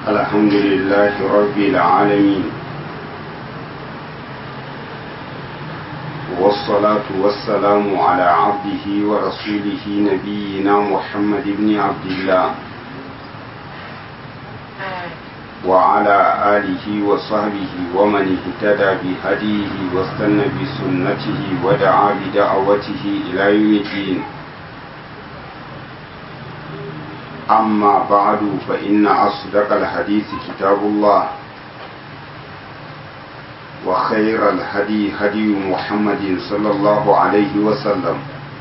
الحمد لله رب العالمين والصلاة والسلام على عبده ورسوله نبينا محمد بن عبد الله وعلى آله وصحبه ومن اهتدى بهديه واستنى بسنته ودعا بدعوته إلى يوم الدين أما بعد فإن أصدق الحديث كتاب الله وخير الهدي هدي محمد صلى الله عليه وسلم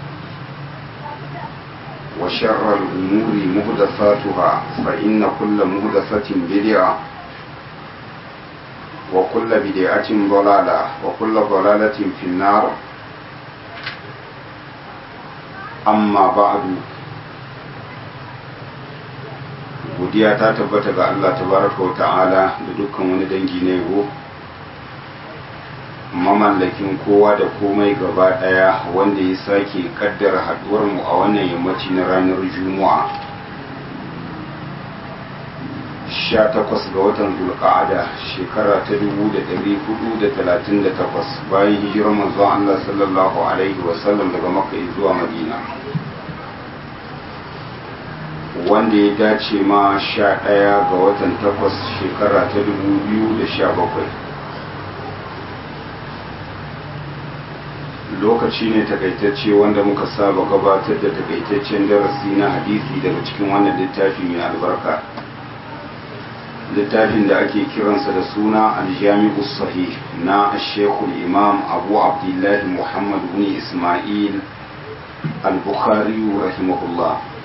وشر الأمور مهدفاتها فإن كل مهدفة بدعة وكل بدعة ضلالة وكل ضلالة في النار أما بعد godiya ta tabbata ga Allah tabaraka wa ta'ala da dukkan wani dangi na yabo mamallakin kowa da komai gaba daya wanda ya sake kaddara haduwar mu a wannan yammaci na ranar juma'a 18 ga watan zulqa'ada shekara ta 1438 bayan hijirar manzon Allah sallallahu alaihi wasallam daga makka zuwa madina wanda ya dace ma sha ɗaya ga watan takwas shekara ta dubu biyu da sha bakwai lokaci ne takaitacce wanda muka saba gabatar da takaitaccen darasi na hadisi daga cikin wannan littafi mai albarka littafin da ake kiransa da suna aljami'u sahih na shekul imam abu abdullahi muhammad bin ismail al-bukhari rahimahullah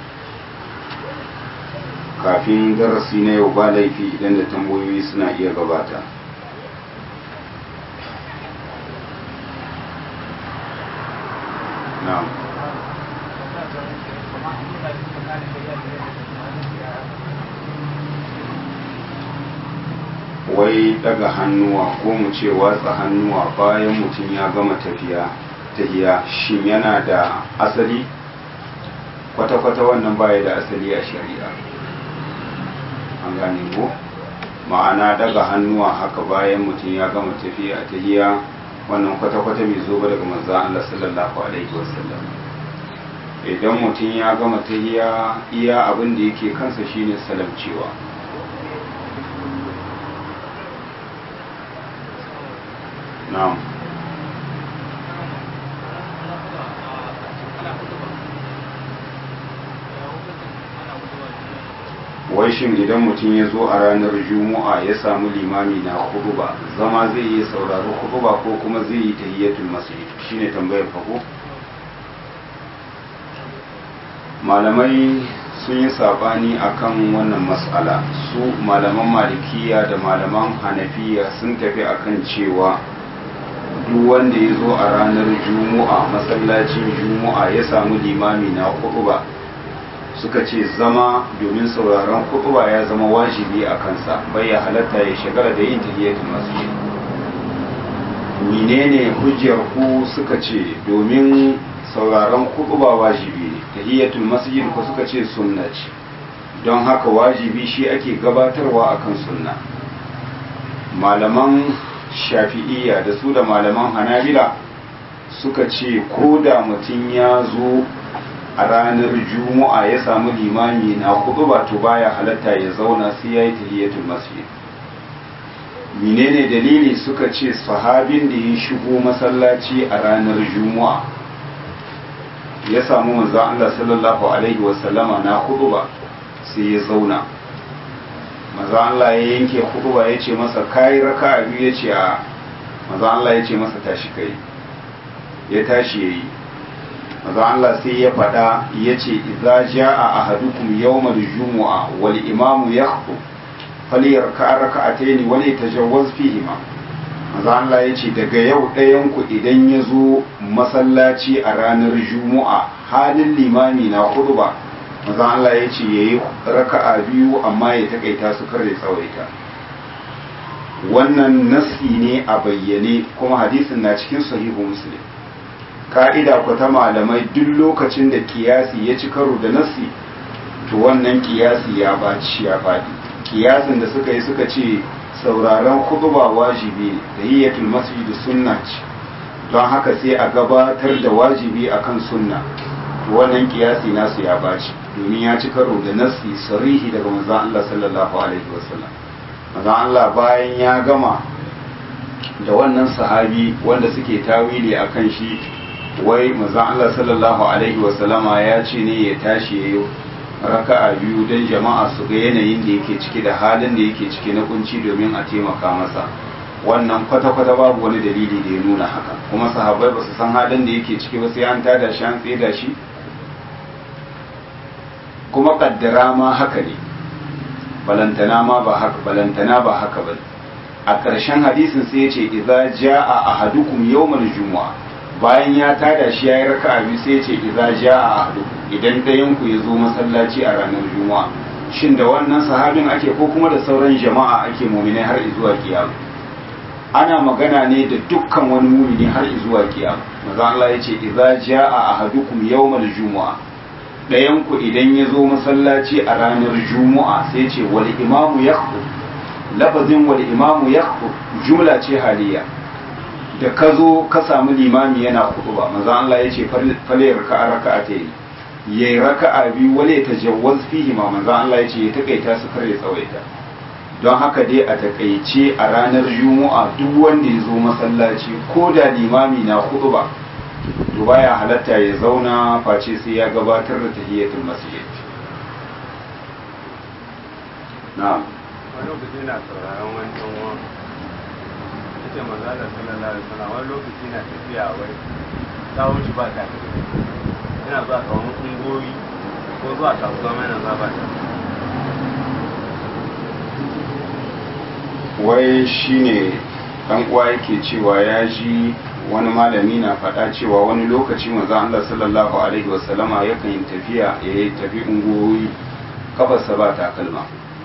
kafin darasi na yau ba laifi idan da tambayoyi suna iya gabata na'am wai daga hannuwa ko mu ce watsa hannuwa bayan mutum ya gama tafiya tahiya shin yana da asali kwata-kwata wannan baya da asali a shari'a an gane ko ma'ana daga hannuwa haka bayan mutum ya gama tafiya ta hiya wannan kwata-kwata mai zo ba daga manzan Allah sallallahu alaihi wasallam idan mutum ya gama ta hiya iya abin da yake kansa shine salamcewa na'am wai shin idan mutum ya zo a ranar juma'a ya samu limami na huduba zama zai yi saurari huduba ko kuma zai yi tahiyyatul masjid shine tambayar farko malamai sun yi sabani akan wannan mas'ala su malaman malikiya da malaman hanafiya sun tafi akan cewa duk wanda ya zo a ranar juma'a masallacin juma'a ya samu limami na huduba suka ce zama domin sauraron kutuba ya zama wajibi a kansa bai ya halatta ya shagara da yin tahiyatul masjid menene hujjar ku suka ce domin sauraron kutuba wajibi ne tahiyatul masjid ku suka ce sunna ce don haka wajibi shi ake gabatarwa akan sunna malaman shafi'iyya da su da malaman hanabila suka ce ko da mutum ya zo a ranar juma'a ya samu limami na hudu ba to baya halatta ya zauna sai ya yi tahiyatul masjid menene dalili suka ce sahabin da ya shigo masallaci a ranar juma'a ya samu manzon Allah sallallahu alaihi wasallama na hudu ba sai ya zauna manzon Allah ya yanke hudu ba ya ce masa kai raka biyu ya ce a manzon Allah ya ce masa tashi kai ya tashi yayi maza Allah sai ya faɗa ya ce idza jaa ahadukum yawmal jumu'a wal imamu yakhutub falyarka rak'atayn wa yatajawwaz fihima maza Allah ya ce daga yau ɗayan ku idan ya zo masallaci a ranar jumu'a halin limami na khutba maza Allah ya ce yayi raka'a biyu amma ya takaita su kar ya tsawaita wannan nasi ne a bayyane kuma hadisin na cikin sahihu muslim ka'ida ku ta malamai duk lokacin da kiyasi ya ci karo da nasi to wannan kiyasi ya baci ya faɗi kiyasin da suka yi suka ce sauraron kutuba wajibi da hiyatul masjid sunna ce don haka sai a gabatar da wajibi akan sunna to wannan kiyasi nasu ya baci domin ya ci karo da nasi sarihi daga manzon Allah sallallahu alaihi wasallam manzon Allah bayan ya gama da wannan sahabi wanda suke tawili akan shi wai manzon Allah sallallahu alaihi wasallama ya ce ne ya tashi yayi raka'a biyu don jama'a su ga yanayin da yake ciki da halin da yake ciki na kunci domin a taimaka masa wannan kwata-kwata babu wani dalili da ya nuna haka kuma sahabbai ba su san halin da yake ciki ba sai an tada shi an tseda shi kuma kaddara ma haka ne balantana ma ba haka balantana ba haka ba a ƙarshen hadisin sai ya ce idza jaa ahadukum yawmal jumu'a bayan ya tada shi yayi raka'a biyu sai ya ce idza jaa ahadukum idan ɗayan ku ya zo masallaci a ranar juma'a shin da wannan sahabin ake ko kuma da sauran jama'a ake muminai har zuwa kiyama ana magana ne da dukkan wani mumini har zuwa kiyama maza Allah ya ce idza jaa ahadukum yawmal jumu'a ɗayan ku idan ya zo masallaci a ranar juma'a sai ce wal imamu yakhutub lafazin wal imamu yakhutub jumla ce haliya da ka zo ka samu limami yana ba maza Allah ya ce fale raka'a raka'a ta yi ya yi raka'a biyu wale ta jawaz fihi ma manzan Allah ya ce ya takaita su kare tsawaita don haka dai a takaice a ranar juma'a duk wanda ya zo masallaci ko da limami na hudu ba to baya halatta ya zauna face sai ya gabatar da tahiyatul masjid na'am wani lokaci na sauraron wani ɗan uwan yace manzo Allah sallallahu alaihi wasallam wani lokaci na tafiya wai tsawon shi ba ta yana zuwa kawon ungoyi ko zuwa kasuwa mai nan za ba ta wai shine dan uwa yake cewa ya ji wani malami na faɗa cewa wani lokaci manzo Allah sallallahu alaihi wasallama yakan yi tafiya ya yi tafi ungoyi kafarsa ba takalma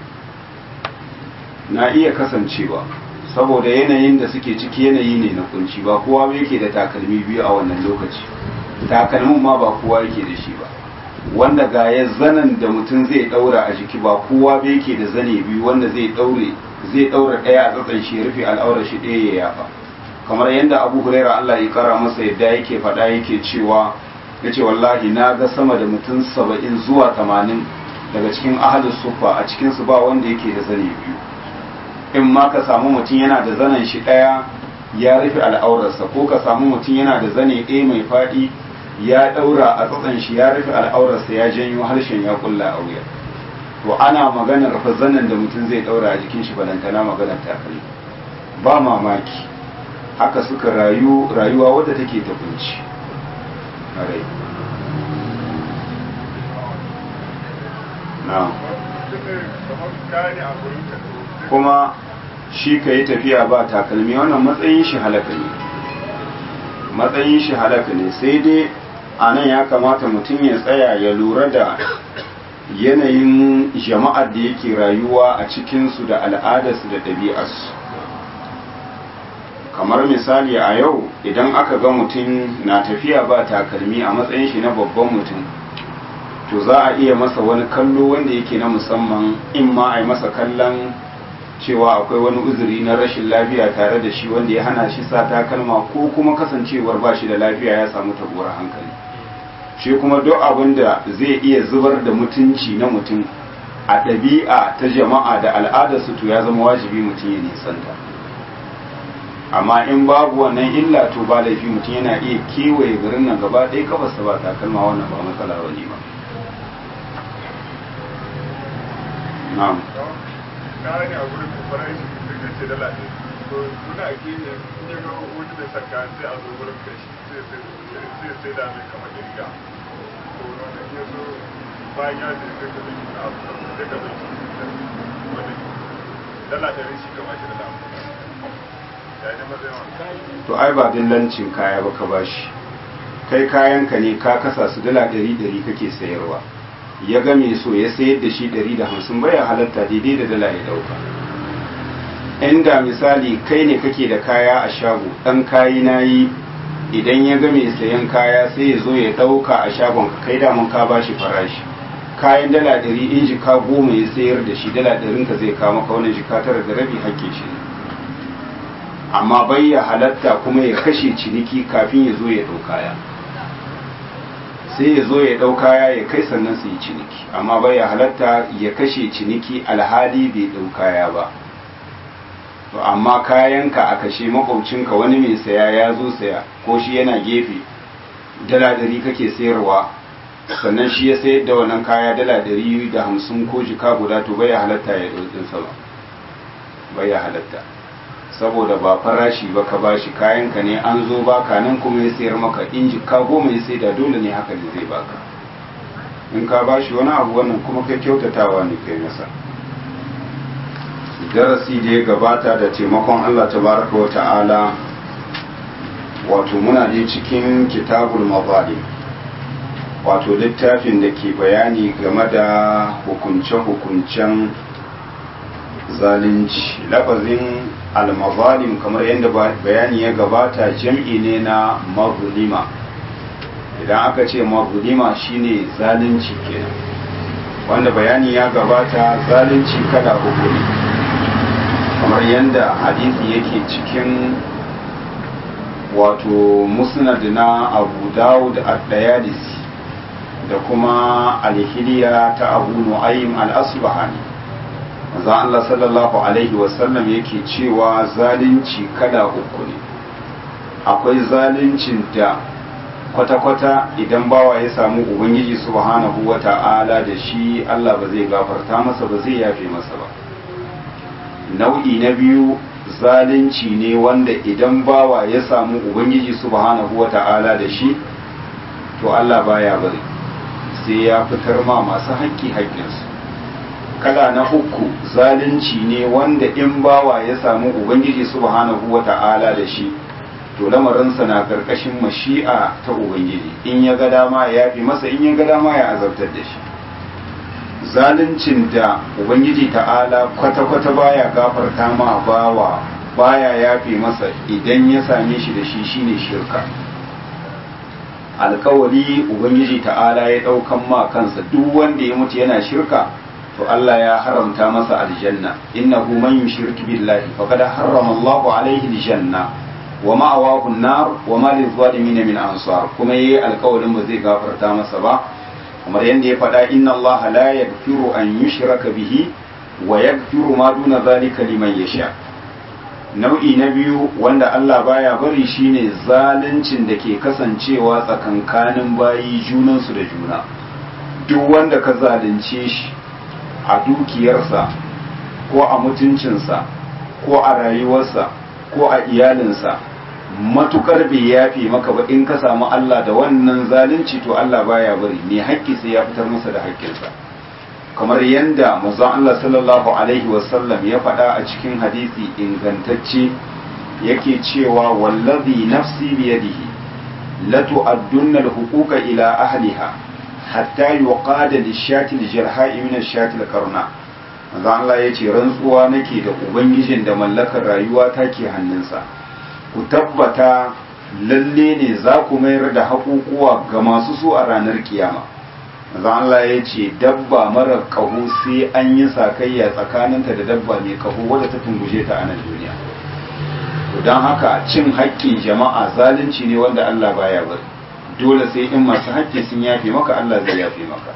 na iya kasancewa saboda yanayin da suke ciki yanayi ne na kunci ba kowa yake da takalmi biyu a wannan lokaci takalmin ma ba kowa yake da shi ba wanda ga ya zanen da mutum zai daura a jiki ba kowa ba yake da zane biyu wanda zai daure zai daura daya a tsatsan shi rufe al'aurar shi ɗaya ya yafa kamar yadda abu huraira allah ya kara masa yadda yake faɗa yake cewa ya ce wallahi na ga sama da mutum saba'in zuwa tamanin daga cikin ahalin sufa a cikinsu ba wanda yake da zane biyu in ma ka samu mutum yana da zanen shi ɗaya ya rufe al'aurarsa ko ka samu mutum yana da zane ɗaya mai faɗi ya ɗaura a tsatsan shi ya rufe al'aurarsa ya janyo harshen ya kulla a wuya to ana maganar fa zanen da mutum zai ɗaura a jikin shi balantana maganar takalmi ba mamaki haka suka rayu rayuwa wadda take ta kunci na kuma shi ka yi tafiya ba takalmi wannan matsayin shi halaka ne matsayin shi halaka ne sai dai a nan ya kamata mutum ya tsaya ya lura da yanayin jama'ar da yake rayuwa a cikinsu da al'adarsu da ɗabi'arsu kamar misali a yau idan aka ga mutum na tafiya ba takalmi a matsayin shi na babban mutum to za a iya masa wani kallo wanda yake na musamman in ma a yi masa kallon cewa akwai wani uzuri na rashin lafiya tare da shi wanda ya hana shi sa takalma ko kuma kasancewar ba shi da lafiya ya samu tabuwar hankali shi kuma duk abin da zai iya zubar da mutunci na mutum a ɗabi'a ta jama'a da al'adarsu to ya zama wajibi mutum ya nisanta amma in babu wannan illa to ba laifi mutum yana iya kewaye garin nan gaba ɗaya kafarsa ba takalma wannan ba matsala ba ne ba na'am gane a gurin farashi da ce dala ne to suna ake ne in ya ga wani da saka sai a zo gurin kai shi sai sai da mai kamar riga to wanda ya zo bayan ya ce sai ka zai na abu sai ka zai wani dala ɗari shi kama shi dala ya yi matsayin wani to ai ba dillancin kaya ba ka bashi kai kayanka ne ka kasa su dala ɗari ɗari kake sayarwa ya ga mai so ya sayar da shi ɗari da hamsin baya halatta daidai da dala ya ɗauka inda misali kai ne kake da kaya a shago ɗan kayi na yi idan ya ga mai sayan kaya sai ya zo ya ɗauka a shagon ka kai daman ka bashi farashi kayan dala ɗari in jika goma ya sayar da shi dala ɗarin ka zai kama ka wannan jika tara da rabi hakke shi ne amma bai ya halatta kuma ya kashe ciniki kafin ya zo ya ɗau kaya sai ya zo ya ɗau kaya ya kai sannan su yi ciniki amma bai ya halatta ya kashe ciniki alhali bai ɗau kaya ba to amma kayanka a kashe makwabcinka wani mai saya ya zo saya ko shi yana gefe dala ɗari kake sayarwa sannan shi ya sayar da wannan kaya dala ɗari da hamsin ko jika guda to bai ya halatta ya ɗaukinsa ba bai ya halatta saboda ba farashi ba ka bashi kayanka ne an zo baka nan kuma ya sayar maka in jika goma ya sai da dole ne haka ne zai baka in ka bashi wani abu wannan kuma kai kyautatawa ne kai masa darasi da ya gabata da taimakon Allah tabaraka wa ta'ala wato muna ne cikin kitabul mazalim wato littafin da ke bayani game da hukunce-hukuncen zalunci lafazin al-mazalim kamar yadda bayani ya gabata jam'i ne na mazulima idan aka ce mazulima shine zalunci kenan wanda bayani ya gabata zalunci kada uku ne kamar yadda hadisi yake cikin wato musnad na abu dawud ad-dayalisi da kuma alhiliya ta abu nu'aym al-asbahani manzo Allah sallallahu alaihi wasallam yake cewa zalunci kada uku ne akwai zaluncin da kwata-kwata idan bawa ya samu ubangiji subhanahu wata'ala da shi Allah ba zai gafarta masa ba zai yafe masa ba nau'i na biyu zalunci ne wanda idan bawa ya samu ubangiji subhanahu wata'ala da shi to Allah baya bari sai ya fitar ma masu haƙƙi haƙƙinsu kala na uku zalunci ne wanda in bawa ya samu ubangiji subhanahu wata'ala da shi to lamarinsa na karkashin mashi'a ta ubangiji in ya ga dama ya yafi masa in ya ga dama ya azabtar da shi zaluncin da ubangiji ta'ala kwata-kwata baya gafarta ma bawa baya yafi masa idan ya same shi da shi shine shirka alkawari ubangiji ta'ala ya daukan ma kansa duk wanda ya mutu yana shirka to Allah ya haramta masa aljanna innahu man yushrik billahi faqad harrama Allahu alayhi aljanna wa ma'awahu an-nar wa ma lizalimin min ansar kuma yayi alkawarin ba zai gafarta masa ba kamar yadda ya faɗa inna Allah la yaghfiru an yushraka bihi wa yaghfiru ma duna zalika liman yasha nau'i na biyu wanda Allah baya bari shine zaluncin da ke kasancewa tsakankanin bayi junansu da juna duk wanda ka zalunce shi a dukiyarsa ko a mutuncinsa ko a rayuwarsa ko a iyalinsa matukar bai yafe maka ba in ka samu Allah da wannan zalunci to Allah baya bari ne haƙƙi sai ya fitar masa da haƙƙinsa kamar yadda manzon Allah sallallahu alaihi wasallam ya faɗa a cikin hadisi ingantacce yake cewa wallazi nafsi biyadihi la tu'addunna al-huquqa ila ahliha hatta yuqada lish-shati al-jarha'i min ash-shati al-qarna manzon Allah yace rantsuwa nake da ubangijin da mallakar rayuwa take hannunsa ku tabbata lalle ne za ku mayar da haƙuƙuwa ga masu su a ranar kiyama manzon Allah ya ce dabba mara ƙaho sai an yi sakayya tsakaninta da dabba mai ƙaho wadda ta tunguje ta a nan duniya don haka cin haƙƙin jama'a zalunci ne wanda Allah baya bari dole sai in masu haƙƙi sun yafe maka Allah zai yafe maka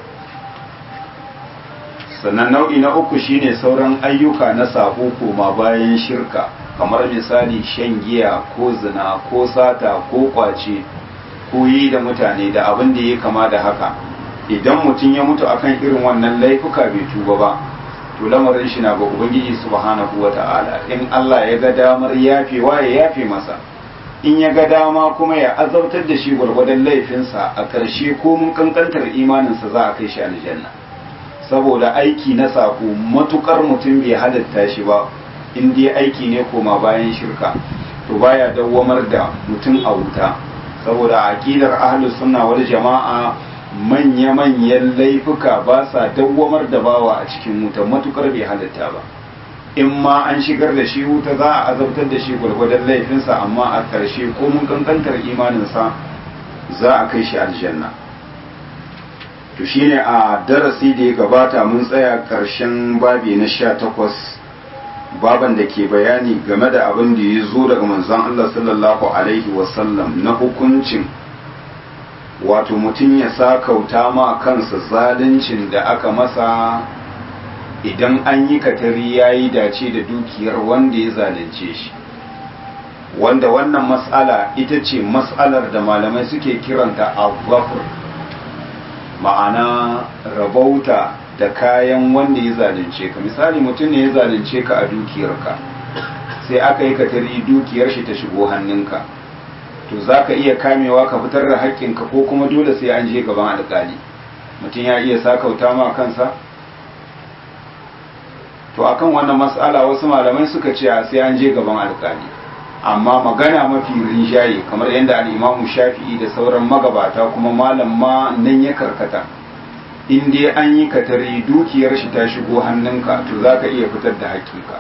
sannan nau'i na uku shine sauran ayyuka na sabo koma bayan shirka kamar misali shan giya ko zina ko sata ko kwace ko yi da mutane da abin da ya kama da haka idan mutum ya mutu akan irin wannan laifuka bai tuba ba to lamarin shi na ga ubangiji subhanahu wata'ala in Allah ya ga damar yafewa ya yafe masa in ya ga dama kuma ya azabtar da shi gwargwadon laifinsa a ƙarshe ko mun kankantar imaninsa za a kai shi aljanna saboda aiki na sako matukar mutum bai halatta shi ba in dai aiki ne koma bayan shirka to baya dawwamar da mutum a wuta saboda aqidar ahlus sunna wal jama'a manya-manyan laifuka ba sa dawwamar da bawa a cikin wuta matukar bai halatta ba in ma an shigar da shi wuta za a azabtar da shi gwargwadon laifinsa amma a ƙarshe ko mun kankantar imaninsa za a kai shi aljanna to shine a darasi da ya gabata mun tsaya ƙarshen babi na sha takwas baban da ke bayani game da abin da ya zo daga manzon Allah sallallahu alaihi wasallam na hukuncin wato mutum ya sa kauta ma kansa zaluncin da aka masa idan an yi katari ya yi dace da dukiyar wanda ya zalunce shi wanda wannan matsala ita ce matsalar da malamai suke kiranta abubuwa ma'ana rabauta da kayan wanda ya zalunce ka misali mutum ne ya zalunce ka a dukiyarka sai aka yi katari dukiyar shi ta shigo hannunka to za ka iya kamewa ka fitar da haƙƙinka ko kuma dole sai an je gaban alƙali mutum ya iya sakauta ma kansa to akan wannan mas'ala wasu malamai suka ce sai an je gaban alƙali amma magana mafi rinjaye kamar yadda al'imamu shafi'i da sauran magabata kuma malam ma nan ya karkata in dai an yi katari dukiyar shi ta shigo hannunka to za ka iya fitar da haƙƙinka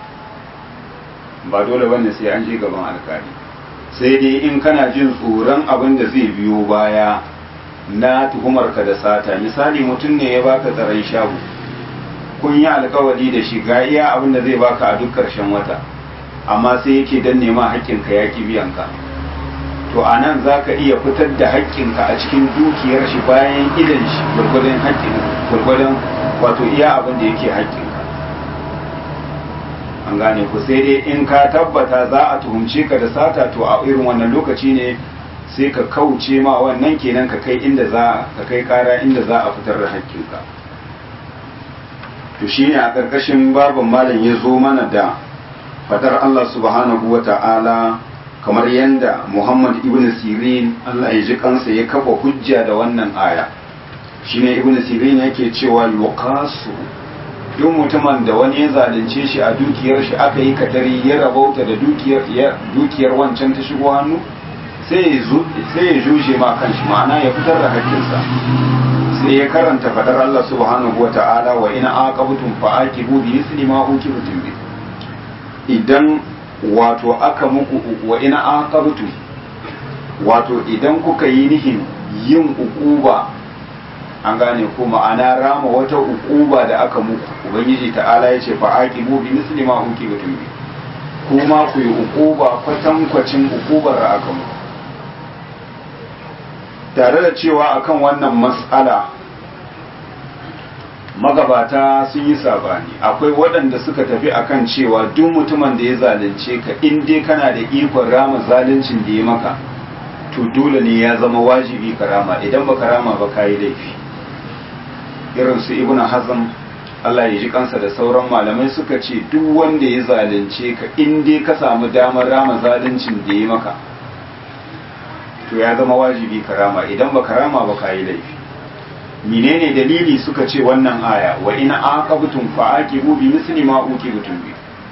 ba dole bane sai an je gaban alƙali sai dai in kana jin tsoron abin da zai biyo baya na tuhumarka da sata misali mutum ne ya baka tsaron shago kun yi alkawari da shi ga iya abin da zai baka a duk ƙarshen wata amma sai yake dan nema haƙƙinka ya ki biyan ka to a nan za ka iya fitar da haƙƙinka a cikin dukiyar shi bayan idan shi gwargwadon haƙƙin gwargwadon wato iya abin da yake haƙƙinka an gane ku sai dai in ka tabbata za a tuhumce ka da sata to a irin wannan lokaci ne sai ka kauce ma wannan kenan ka kai inda za ka kai kara inda za a fitar da haƙƙinka to shine a ƙarƙashin babin malam ya zo mana da fadar Allah subhanahu wa ta'ala kamar yadda Muhammad ibn Sirin Allah ya ji kansa ya kafa hujja da wannan aya shine ibn Sirin yake cewa yuqasu duk mutumin da wani ya zalunce shi a dukiyar shi aka yi katari ya rabauta da dukiyar dukiyar wancan ta shigo hannu sai ya juje ma kanshi ma'ana ya fitar da hakkinsa sai ya karanta fadar Allah subhanahu wa ta'ala wa ina aqabtum fa aqibu bi misli ma uqibtum bi idan wato aka muku wa ina aqabtum wato idan kuka yi nihin yin uquba an gane ko ma'ana rama wata uquba da aka muku ubangiji ta'ala yace fa aqibu bi misli ma uqibtum bi kuma ku yi uquba kwatankwacin uqubar da aka muku tare da cewa akan wannan mas'ala magabata sun yi sabani akwai waɗanda suka tafi akan cewa duk mutumin da ya zalunce ka in dai kana da ikon rama zaluncin da ya maka to dole ne ya zama wajibi ka rama idan baka rama ba kayi laifi irin su ibnu hazm Allah ya ji kansa da sauran malamai suka ce duk wanda ya zalunce ka in dai ka samu damar rama zaluncin da ya maka to ya zama wajibi ka rama idan baka rama ba kayi laifi menene dalili suka ce wannan aya wa in aqabtum fa aqibu bi misli ma uqibtum bi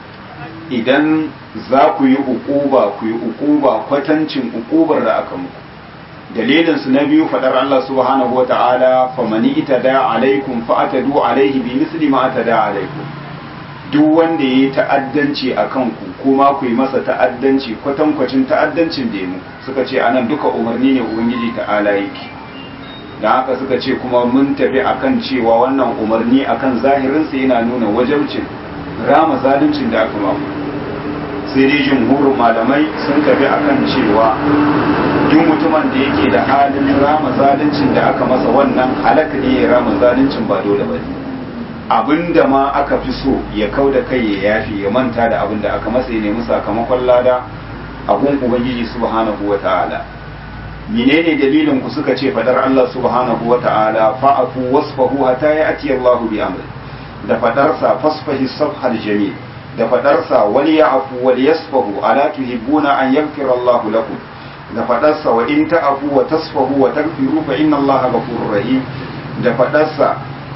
idan za ku yi uquba ku yi uquba kwatancin uqubar da aka muku dalilin su na biyu fadar Allah subhanahu wata'ala famani itada alaikum fa atadu alaihi bi misli ma atada alaikum duk wanda yayi ta'addanci akan ku kuma ku yi masa ta'addanci kwatankwacin ta'addancin da ya muku suka ce anan duka umarni ne ubangiji ta'ala yake da haka suka ce kuma mun tafi akan cewa wannan umarni akan zahirinsa yana nuna wajabcin rama zaluncin da aka mamu sai dai jumhurin malamai sun tafi akan cewa duk mutumin da yake da halin rama zaluncin da aka masa wannan halaka ne ya rama zaluncin ba dole ba ne abinda ma aka fi so ya kau da kai ya yafi ya manta da abin da aka masa ya nemi sakamakon lada a gun ubangiji subhanahu wa ta'ala menene dalilin ku suka ce fadar Allah subhanahu wa ta'ala fa'afu wasfahu hatta ya'ti Allah bi amri da fadar sa fasfahi safhal jamil da fadar sa wal ya'fu wal yasfahu ala tuhibbuna an yaghfira Allah lakum da fadar sa wa in ta'fu wa tasfahu wa taghfiru fa inna Allah ghafurur rahim da fadar sa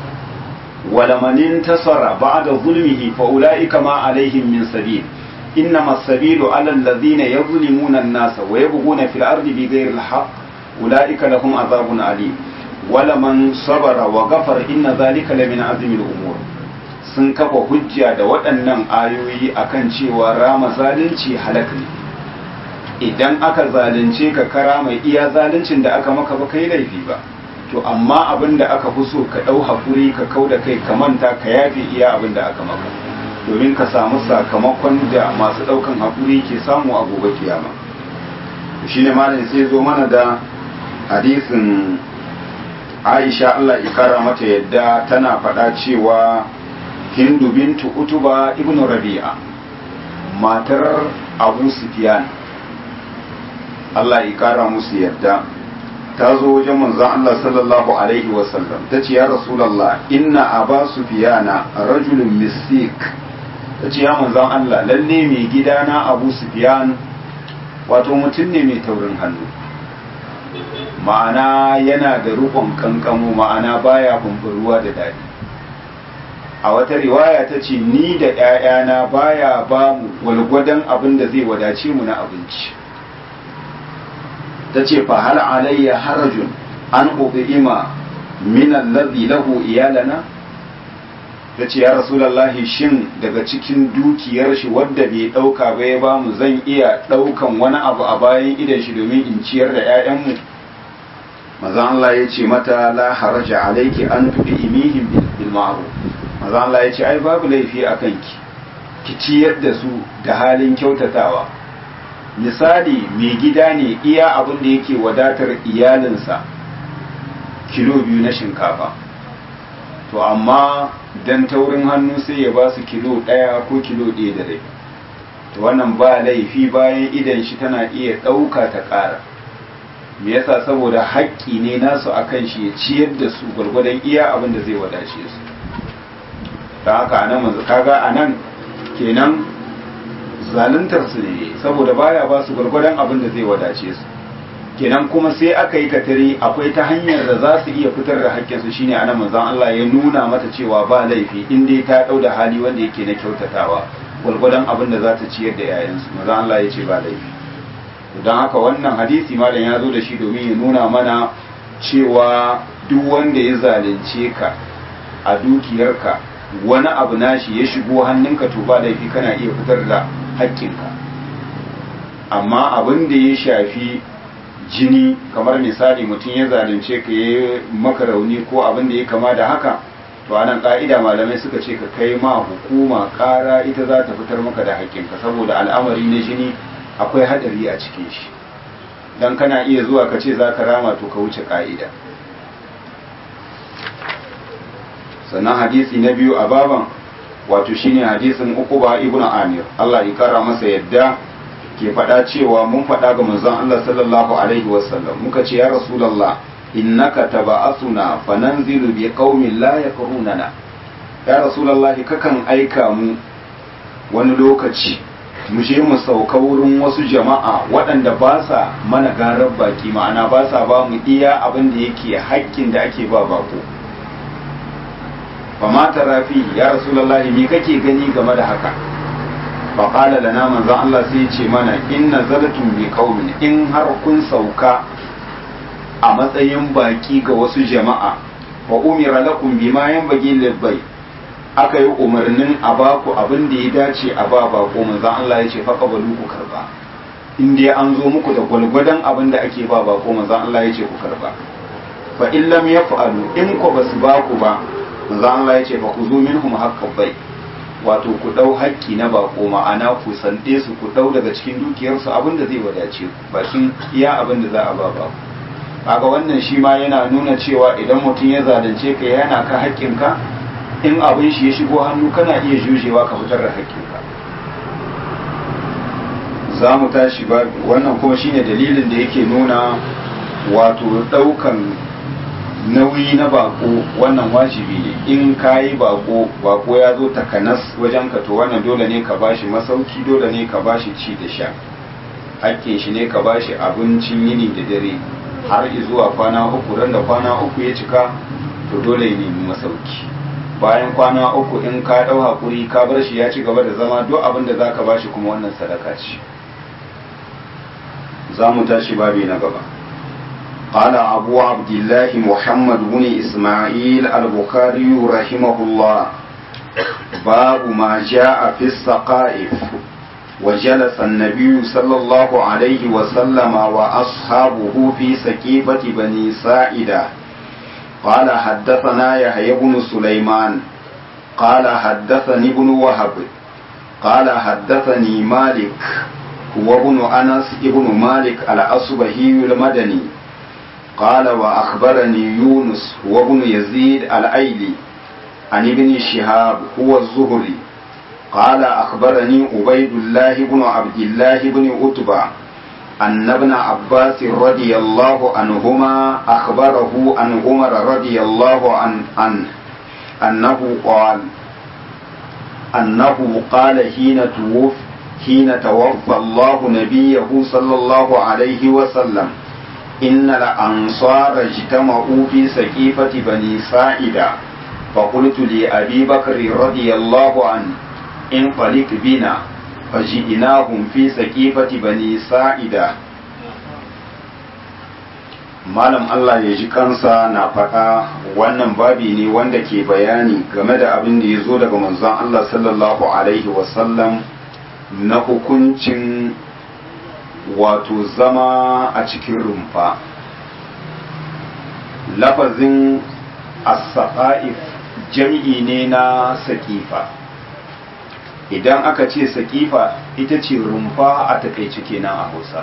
ولمن انتصر بعد ظلمه فأولئك ما عليهم من سبيل إنما السبيل على الذين يظلمون الناس ويبغون في الأرض بغير الحق أولئك لهم عذاب أليم ولمن صبر وغفر إن ذلك لمن عزم الأمور sun kafa hujja da waɗannan ayoyi akan cewa rama zalunci halak ne idan aka zalunce ka kara mai iya zaluncin da aka maka ba kai laifi ba to amma abin da aka fi so ka ɗau haƙuri ka kau da kai ka manta ka yafe iya abin da aka maka domin ka samu sakamakon da masu ɗaukan haƙuri ke samu a gobe kiyama shi ne malam sai zo mana da hadisin aisha Allah ikara mata yadda tana faɗa cewa hindu bintu utuba ibn rabi'a matar abu sufyan Allah ikara musu yadda ta zo wajen manzon Allah sallallahu alaihi wasallam ta ce ya rasulallah inna aba sufyana rajulun misik ta ce ya manzon Allah lalle mai gidana abu sufyan wato mutum ne mai taurin hannu ma'ana yana da rukun kankamo ma'ana baya kumburuwa da daɗi a wata riwaya ta ce ni da ‘ya'yana baya ba mu walgwadon abin da zai wadace mu na abinci ta ce fa hal alayya harajun an ima min allazi lahu iyalana ta ce ya rasulallahi shin daga cikin dukiyar shi wadda bai ɗauka ba ya ba mu zan iya ɗaukan wani abu a bayan idan shi domin in ciyar da ‘ya'yanmu maza Allah ya ce mata la haraja alaiki an tuɗi imihim bil ma'ruf maza Allah ya ce ai babu laifi a kanki ki ciyar da su da halin kyautatawa misali mai gida ne iya abin da yake wadatar iyalinsa kilo biyu na shinkafa to amma dan taurin hannu sai ya ba su kilo ɗaya ko kilo ɗaya da rai to wannan ba laifi bayan idan shi tana iya ɗauka ta ƙara me yasa saboda haƙƙi ne nasu akan shi ya ciyar da su gwargwadon iya abin da zai wadace su ta haka anan manzo kaga anan kenan zaluntar su ne saboda baya ba su gwargwadon abin da zai wadace su kenan kuma sai aka yi katari akwai ta hanyar da za su iya fitar da haƙƙinsu shine anan manzon Allah ya nuna mata cewa ba laifi in dai ta ɗau da hali wanda yake na kyautatawa gwargwadon abin da za ta ciyar da yayansu manzon Allah ya ce ba laifi don haka wannan hadisi malam ya zo da shi domin ya nuna mana cewa duk wanda ya zalunce ka a dukiyarka wani abu nashi ya shigo hannunka to ba laifi kana iya fitar da haƙƙinka amma abin da ya shafi jini kamar misali mutum ya zalunce ka ya maka rauni ko abin da ya kama da haka to anan ka'ida malamai suka ce ka kai ma hukuma ƙara ita za ta fitar maka da haƙƙinka saboda al'amari na jini akwai hadari a cikin shi dan kana iya zuwa ka ce za ka rama to ka wuce ka'ida sannan hadisi na biyu a baban wato shine hadisin ukuba ibnu amir Allah ya kara masa yadda ke faɗa cewa mun faɗa ga manzon Allah sallallahu alaihi wasallam muka ce ya rasulullah innaka taba'athuna fananzilu bi qaumin la yakrunana ya rasulullah kakan aika mu wani lokaci mu je mu sauka wurin wasu jama'a waɗanda ba sa mana garar baki ma'ana ba sa ba mu iya abin da yake haƙƙin da ake ba bako ba ma rafi ya rasulallah me kake gani game da haka fa qala lana manzon Allah sai ya ce mana inna zalatum bi qaumin in har kun sauka a matsayin baki ga wasu jama'a wa umira lakum bima yanbaghi lil aka yi umarnin a baku abin da ya dace a ba bako manzon Allah ya ce fa qabalu ku karba in dai an zo muku da gwalgwadon abin da ake ba bako manzon Allah ya ce ku karba fa in lam yaf'alu in ko basu baku ba manzon Allah ya ce fa ku zo minhum haqqan bai wato ku dau haƙƙi na bako ma'ana ku sande su ku dau daga cikin dukiyarsu abin da zai wadace ku bakin iya abin da za a ba bako kaga wannan shi ma yana nuna cewa idan mutum ya zalunce ka yana ka haƙƙinka in abin shi ya shigo hannu kana iya jujewa ka fitar da haƙƙinka za mu tashi ba wannan kuma shine dalilin da yake nuna wato ɗaukan nauyi na bako wannan wajibi ne in ka yi bako bako ya zo takanas wajen ka to wannan dole ne ka bashi masauki dole ne ka bashi ci da sha hakkin shi ne ka bashi abincin yini da dare har zuwa kwana uku ran da kwana uku ya cika to dole ya nemi masauki bayan kwana uku in ka ɗau haƙuri ka bar shi ya ci gaba da zama duk abin da za ka bashi kuma wannan sadaka ce za mu tashi babi na gaba قال أبو عبد الله محمد بن إسماعيل البخاري رحمه الله باب ما جاء في السقائف وجلس النبي صلى الله عليه وسلم وأصحابه في سكيفة بني سائدة قال حدثنا يحيى بن سليمان قال حدثني ابن وهب قال حدثني مالك هو ابن أنس ابن مالك الأصبهي المدني قال وأخبرني يونس هو ابن يزيد الأيلي عن ابن شهاب هو الزهري قال أخبرني عبيد الله بن عبد الله بن عتبة أن ابن عباس رضي الله عنهما أخبره عن عمر رضي الله عنه عن أنه قال أنه قال حين توفي حين توفى الله نبيه صلى الله عليه وسلم إن الأنصار اجتمعوا في سقيفة بني ساعدة فقلت لأبي بكر رضي الله عنه انطلق بنا فجئناهم في سقيفة بني ساعدة malam Allah ya ji kansa na faɗa wannan babi ne wanda ke bayani game da abin da ya zo daga manzon Allah sallallahu alaihi wasallam na hukuncin wato zama a cikin rumfa lafazin as-saqa'if jam'i ne na saƙifa idan aka ce saƙifa ita ce rumfa a takaice kenan a hausa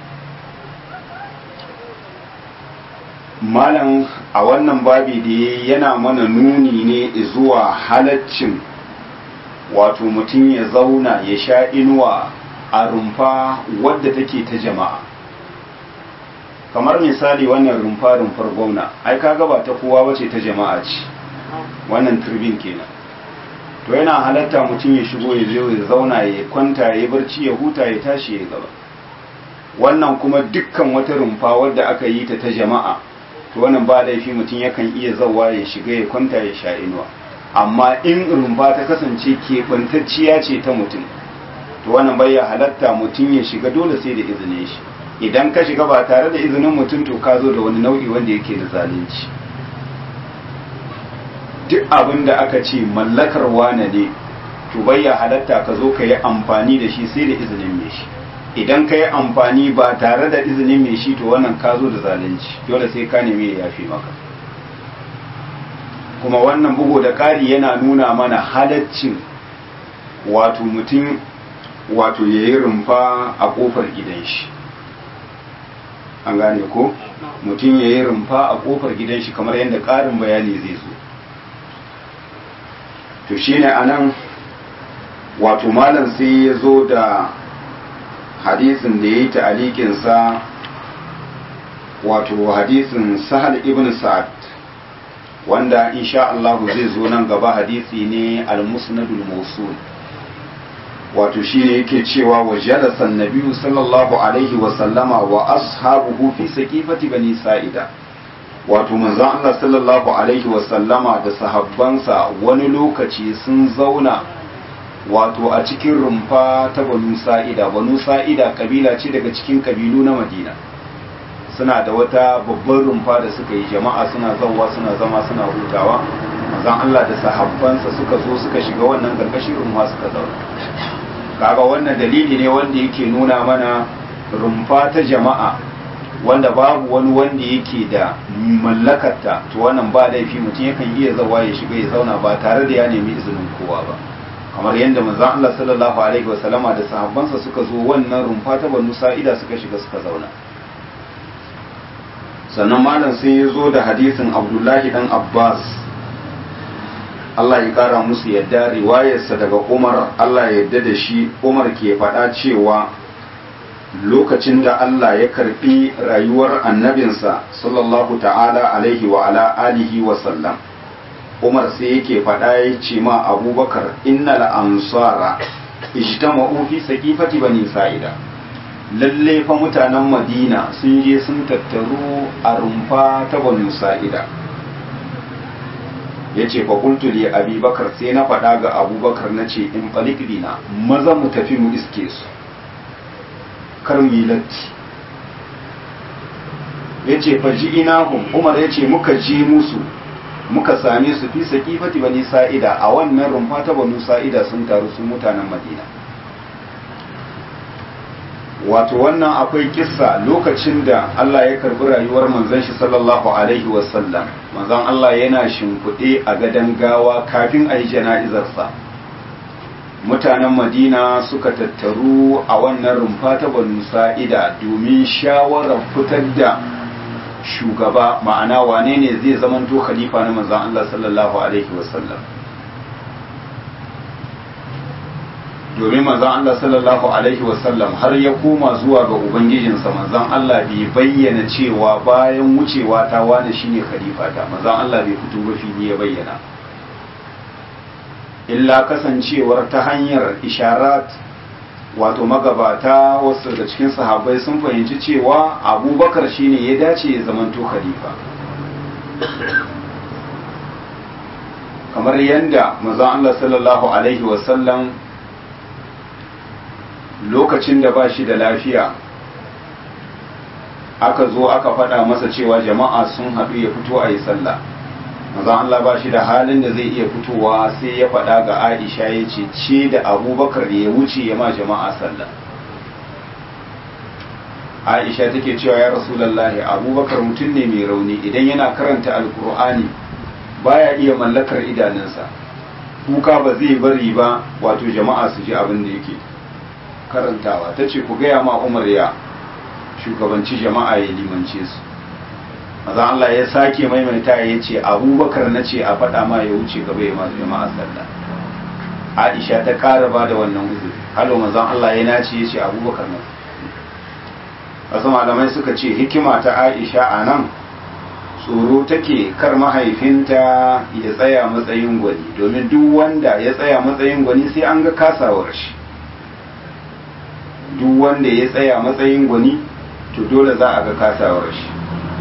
malam a wannan babi da yana mana nuni ne zuwa halaccin wato mutum ya zauna ya sha inuwa a rumfa wadda take ta jama'a kamar misali wannan rumfa rumfar gwamna ai kaga ba ta kowa bace ta jama'a ce wannan turbin kenan to yana halatta mutum ya shigo ya zo ya zauna ya kwanta ya barci ya huta ya tashi ya gaba wannan kuma dukkan wata rumfa wadda aka yi ta ta jama'a to wannan ba laifi mutum yakan iya zawa ya shiga ya kwanta ya sha inuwa amma in rumfa ta kasance keɓantacciya ce ta mutum to wannan bai ya halatta mutum ya shiga dole sai da izinin shi idan ka shiga ba tare da izinin mutum to ka zo da wani nau'i wanda yake da zalunci duk abin da aka ce mallakar wane ne to bai ya halatta ka zo ka yi amfani da shi sai da izinin mai shi idan ka yi amfani ba tare da izinin mai shi to wannan ka zo da zalunci dole sai ka nemi ya yafi maka kuma wannan bugu da ƙari yana nuna mana halaccin wato mutum wato ya yi rumfa a ƙofar gidan shi an gane ko mutum ya yi rumfa a ƙofar gidan shi kamar yadda ƙarin bayani zai zo to shine anan wato malam sai ya zo da hadisin da ya yi ta'alikinsa wato hadisin sahal ibn sa'ad wanda insha Allah zai zo nan gaba hadisi ne al-musnadul mawsul wato shine yake cewa wa jalasa an-nabiy sallallahu alaihi wa sallama wa ashabuhu fi saqifati bani sa'ida wato manzon Allah sallallahu alaihi wa sallama da sahabbansa wani lokaci sun zauna wato a cikin rumfa ta banu sa'ida banu sa'ida kabila ce daga cikin kabilu na madina suna da wata babban rumfa da suka yi jama'a suna zauwa suna zama suna hutawa mazan Allah da sahabbansa suka zo suka shiga wannan karkashin rumfa suka zauna kaga wannan dalili ne wanda yake nuna mana rumfa ta jama'a wanda babu wani wanda yake da mallakarta to wannan ba laifi mutum yakan iya zawa ya shiga ya zauna ba tare da ya nemi izinin kowa ba kamar yadda manzon Allah sallallahu alaihi wasallama da sahabbansa suka zo wannan rumfa ta Banu Sa'ida suka shiga suka zauna sannan malam sai ya zo da hadisin Abdullahi dan Abbas Allah ya kara musu yadda riwayarsa daga Umar Allah ya yadda da shi Umar ke faɗa cewa lokacin da Allah ya karbi rayuwar annabinsa sallallahu ta'ala alaihi wa ala alihi wa sallam Umar sai yake faɗa ya ce ma Abubakar innal ansara ijtama'u fi saqifati bani sa'ida lalle fa mutanen Madina sun je sun tattaru a rumfa ta bani sa'ida yace fa qultu li Abi Bakar sai na faɗa ga Abubakar nace in falik bina maza mu tafi mu iske su kar mu yi latti yace fa ji inahum Umar yace muka ji musu muka same su fi saƙifati bani sa'ida a wannan rumfa ta banu sa'ida sun taru su mutanen madina wato wannan akwai kissa lokacin da Allah ya karbi rayuwar manzon shi sallallahu alaihi wasallam manzon Allah yana shimfiɗe a gadon gawa kafin a yi jana'izarsa mutanen madina suka tattaru a wannan rumfa ta banu sa'ida domin shawarar fitar da shugaba ma'ana wane ne zai zamanto khalifa na manzon Allah sallallahu alaihi wasallam domin manzon Allah sallallahu alaihi wasallam har ya koma zuwa ga ubangijinsa manzon Allah bai bayyana cewa bayan wucewa ta wani shine khalifa ta manzon Allah bai fito ba fili ya bayyana illa kasancewar ta hanyar isharat wato magabata wasu daga cikin sahabbai sun fahimci cewa abubakar shine ya dace ya zamanto khalifa kamar yadda manzon Allah sallallahu alaihi wasallam lokacin da ba shi da lafiya aka zo aka faɗa masa cewa jama'a sun haɗu ya fito a yi sallah mazan Allah ba shi da halin da zai iya fitowa sai ya faɗa ga aisha ya ce ce da abubakar ya wuce ya ma jama'a sallah aisha take cewa ya rasulallahi abubakar mutum ne mai rauni idan yana karanta alkur'ani baya iya mallakar idanunsa kuka ba zai bari ba wato jama'a su ji abin da yake karantawa ta ce ku gaya ma umar ya shugabanci jama'a ya limance su maza Allah ya sake maimaita ya ce abubakar na ce a faɗa ma ya wuce gaba ya masu jama'a sallah aisha ta ƙara ba da wannan uzuri halo mazan Allah ya nace ya ce abubakar na wasu malamai suka ce hikima ta aisha a nan tsoro take kar mahaifinta ya tsaya matsayin gwani domin duk wanda ya tsaya matsayin gwani sai an ga kasawar shi duk wanda ya tsaya matsayin gwani to dole za a ga kasawar shi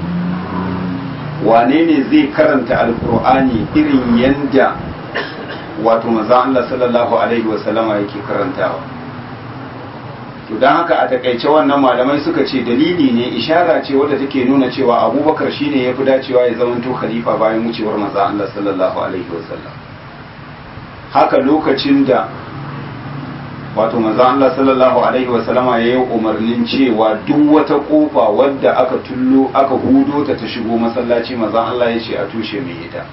wane ne zai karanta alkur'ani irin yanda wato maza Allah sallallahu alaihi wasallama yake karantawa to don haka a takaice wannan malamai suka ce dalili ne ishara ce wadda take nuna cewa abubakar shine ya fi dacewa ya zamanto khalifa bayan wucewar maza Allah sallallahu alaihi wasallam haka lokacin da wato manzo Allah sallallahu alaihi wa sallama ya yi umarnin cewa duk wata kofa wadda aka tullo aka hudo ta ta shigo masallaci manzo Allah ya ce a tushe mai ita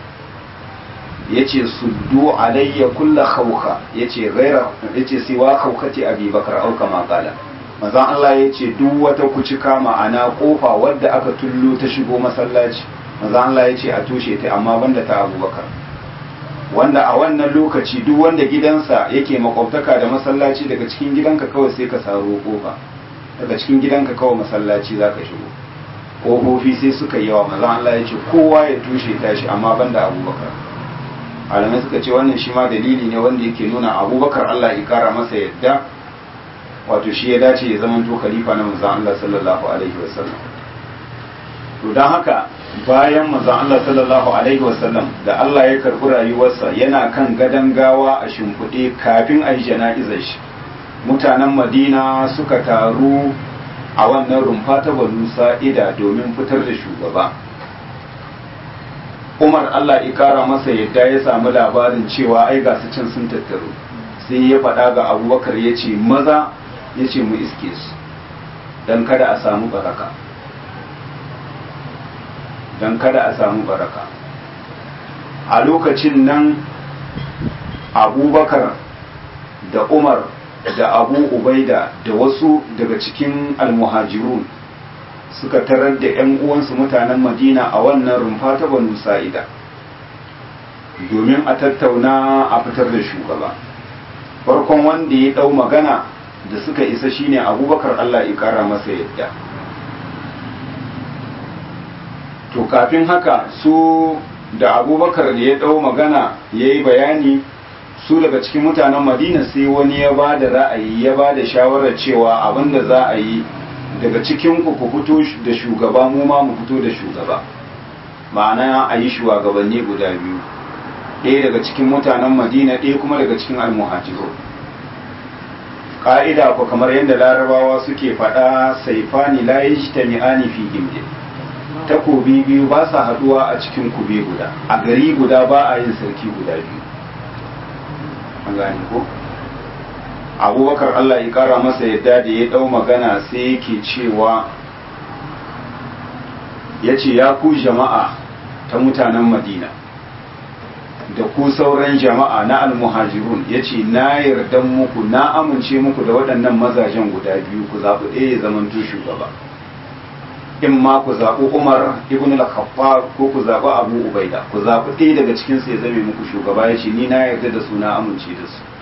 yace suddu alayya kullu khawka yace ghaira yace siwa khawkati Abi Bakar au kama qala manzo Allah yace duk wata kucika ma'ana kofa wadda aka tullo ta shigo masallaci manzo Allah yace a tushe ta amma banda ta Abu Bakar wanda a wannan lokaci duk wanda gidansa yake makwabtaka da masallaci daga cikin gidanka kawai sai ka saro kofa daga cikin gidanka kawai masallaci za ka shigo ƙofofi sai suka yi yawa maza Allah ya ce kowa ya tushe tashi amma banda abubakar malamai suka ce wannan shi ma dalili ne wanda yake nuna abubakar Allah ya kara masa yadda wato shi ya dace ya zama to khalifa na manzon Allah sallallahu alaihi wasallam to dan haka bayan manzon Allah sallallahu alaihi wasallam da Allah ya karɓi rayuwarsa yana kan gadon gawa a shimfiɗe kafin a yi jana'izar shi mutanen Madina suka taru a wannan rumfa ta Banu Sa'ida domin fitar da shugaba Umar Allah ya kara masa yadda ya samu labarin cewa ai ga su can sun tattaru sai ya faɗa ga Abubakar ya ce maza ya ce mu iske su don kada a samu baraka don kada a samu baraka a lokacin nan abubakar da umar da abu ubaida da wasu daga cikin almuhajirun suka tarar da 'yan uwansu mutanen madina a wannan rumfa ta banu sa'ida domin a tattauna a fitar da shugaba farkon wanda ya ɗau magana da suka isa shine abubakar allah ya ƙara masa yadda to kafin haka su da abubakar da ya ɗau magana ya yi bayani su daga cikin mutanen madina sai wani ya ba da ra'ayi ya ba da shawarar cewa abin da za a yi daga cikin ku ku fito da shugaba mu ma mu fito da shugaba ma'ana a yi shugabanni guda biyu ɗaya daga cikin mutanen madina ɗaya kuma daga cikin almuhajiru ƙa'ida ko kamar yadda larabawa suke faɗa saifani la yajtami'ani fi gimdin takobi biyu ba sa haduwa a cikin kube guda a gari guda ba a yin sarki guda biyu an gane ko abubakar allah ya kara masa yadda da ya dau magana sai yake cewa ya ce ya ku jama'a ta mutanen madina da ku sauran jama'a na almuhajirun ya ce na yarda muku na amince muku da waɗannan mazajen guda biyu ku zaɓi ɗaya ya zamanto shugaba in ma ku zaɓi umar ibn al-khattab ko ku zaɓi abu ubaida ku zaɓi ɗaya daga cikin su ya zame muku shugaba ya ce ni na yarda da su na amince da su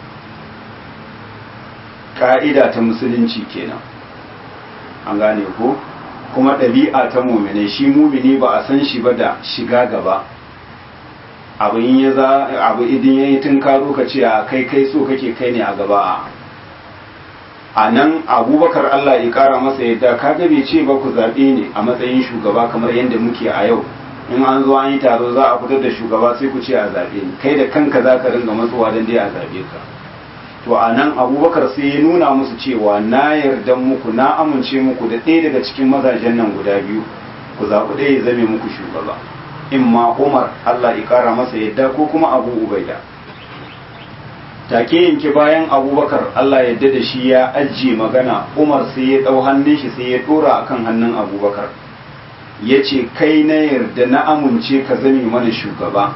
ka'ida ta musulunci kenan an gane ko kuma ɗabi'a ta mumine shi mumini ba a san shi ba da shiga gaba abu in ya za abu idin yayi tun karo ka ce a kai kai so kake kai ne a gaba a nan abubakar Allah ya kara masa yadda kaga bai ce ba ku zaɓe ne a matsayin shugaba kamar yadda muke a yau in an zo an yi taro za a fitar da shugaba sai ku ce a zaɓe ni kai da kanka za ka ringa matsuwa don dai a zaɓe ka to a nan abubakar sai ya nuna musu cewa na yarda muku na amince muku da ɗaya daga cikin mazajen nan guda biyu ku zaɓi ɗaya ya zame muku shugaba in ma umar allah ya ƙara masa yadda ko kuma abu ubaida take yanke bayan abubakar allah yadda da shi ya ajiye magana umar sai ya ɗau hannun shi sai ya ɗora akan hannun abubakar ya ce kai na yarda na amince ka zame mana shugaba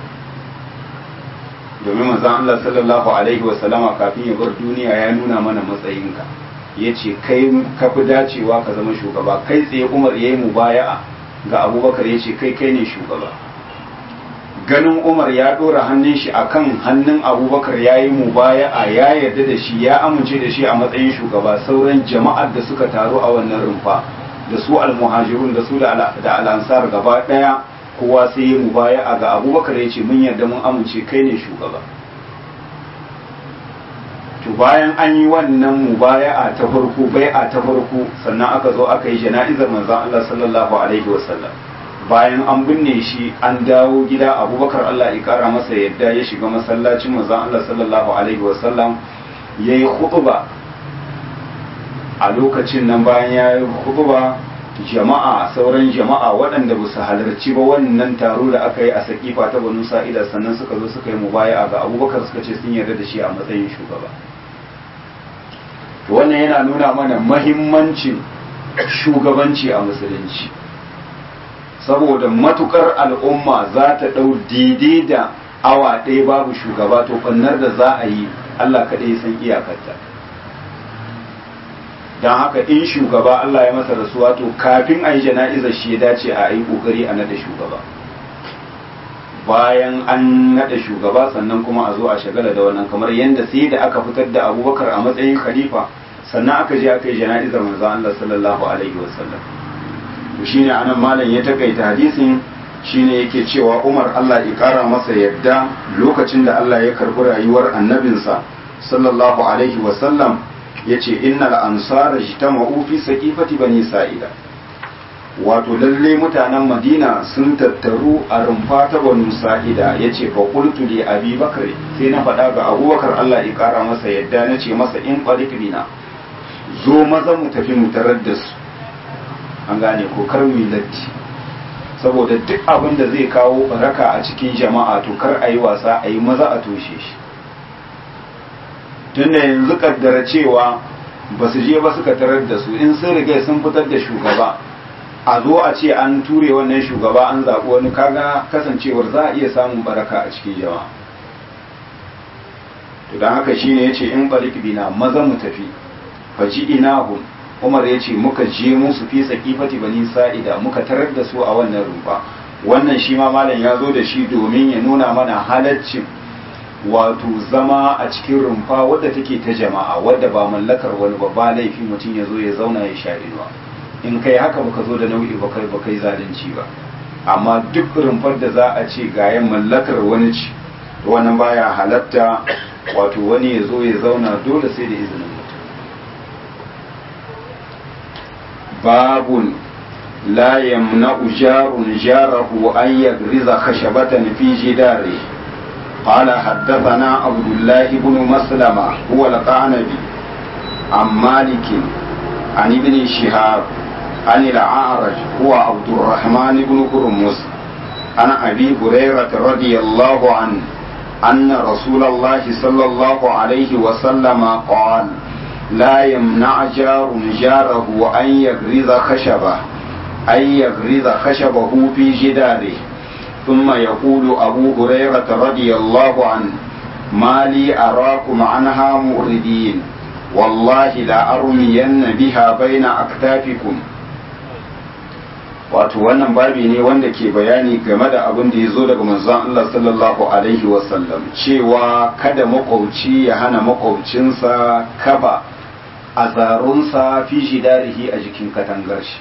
domin manzon Allah sallallahu alaihi wasallama kafin ya bar duniya ya nuna mana matsayinka ya ce kai ka fi dacewa ka zama shugaba kai tsaye umar ya yi mubaya'a ga abubakar ya ce kai kai ne shugaba ganin umar ya ɗora hannun shi akan hannun abubakar ya yi mubaya'a ya yarda da shi ya amince da shi a matsayin shugaba sauran jama'ar da suka taru a wannan rumfa da su almuhajirun da su da al'ansar gaba ɗaya kowa sai ya mubaya'a ga abubakar ya ce mun yarda mun amince kai ne shugaba to bayan an yi wannan mubaya'a ta farko bai'a ta farko sannan aka zo aka yi jana'izar manzon Allah sallallahu alaihi wasallam bayan an binne shi an dawo gida abubakar Allah ya kara masa yadda ya shiga masallacin manzon Allah sallallahu alaihi wasallam ya yi khutba a lokacin nan bayan ya yi khutba jama'a sauran jama'a waɗanda ba su halarci ba wannan taro da aka yi a sakifa ta banu sa'ida sannan suka zo suka yi mubaya'a ga abubakar suka ce sun yarda da shi a matsayin shugaba wannan yana nuna mana mahimmancin shugabanci a musulunci saboda matukar al'umma za ta ɗau daidai da awa ɗaya babu shugaba to ɓannar da za a yi allah kaɗai san iyakarta don haka in shugaba allah ya masa rasuwa to kafin a yi jana'izar shi ya dace a yi ƙoƙari a naɗa shugaba bayan an naɗa shugaba sannan kuma a zo a shagala da wannan kamar yadda sai da aka fitar da abubakar a matsayin khalifa sannan aka je aka yi jana'izar manzo Allah sallallahu alaihi wasallam to shine anan malam ya takaita hadisin shine yake cewa Umar Allah ya kara masa yadda lokacin da Allah ya karbi rayuwar annabinsa sallallahu alaihi wasallam yace innal ansara jitama'u fi saqifati bani sa'ida wato lalle mutanen madina sun tattaru a rumfa ta banu sa'ida ya ce fa qultu li abi bakr sai na faɗa ga abubakar Allah ya ƙara masa yadda na ce masa in qalik bina zo maza mu tafi mu tarar da su an gane ko kar mu latti saboda duk abin da zai kawo baraka a cikin jama'a to kar a yi wasa a yi maza a toshe shi tunda yanzu kaddara cewa ba su je ba suka tarar da su in sun riga sun fitar da shugaba a zo a ce an ture wannan shugaba an zaɓi wani kaga kasancewar za a iya samun baraka a cikin jama'a to don haka shine ya ce in balik bina maza mu tafi faji inahun umar ya ce muka je musu fi saƙifati bani sa'ida muka tarar da su a wannan rumfa wannan shi ma malam ya zo da shi domin ya nuna mana halaccin wato zama a cikin rumfa wadda take ta jama'a wadda ba mallakar wani babba laifi mutum ya zo ya zauna ya sha inuwa in kai haka baka zo da nau'i ba kai ba kai zalunci ba amma duk rumfar da za a ce gayan mallakar wani ci wannan baya halatta wato wani ya zo ya zauna dole sai da izinin mutum babun la yamna'u jarun jarahu an yagriza khashabatan fi jidari قال حدثنا عبد الله بن مسلمة هو القعنبي عن مالك عن ابن شهاب عن الأعرج هو عبد الرحمن بن هرمز عن أبي هريرة رضي الله عنه أن رسول الله صلى الله عليه وسلم قال لا يمنع جار جاره أن يغرز خشبه أن يغرز خشبه في جداره ثم يقول أبو هريرة رضي الله عنه ما لي أراكم عنها مؤردين والله لا أرمين بها بين أكتافكم wato wannan babi ne wanda ke bayani game da abin da ya zo daga manzon Allah sallallahu alaihi wasallam cewa kada makwauci ya hana makwaucinsa kaba a zarunsa fi shidarihi a jikin katangar shi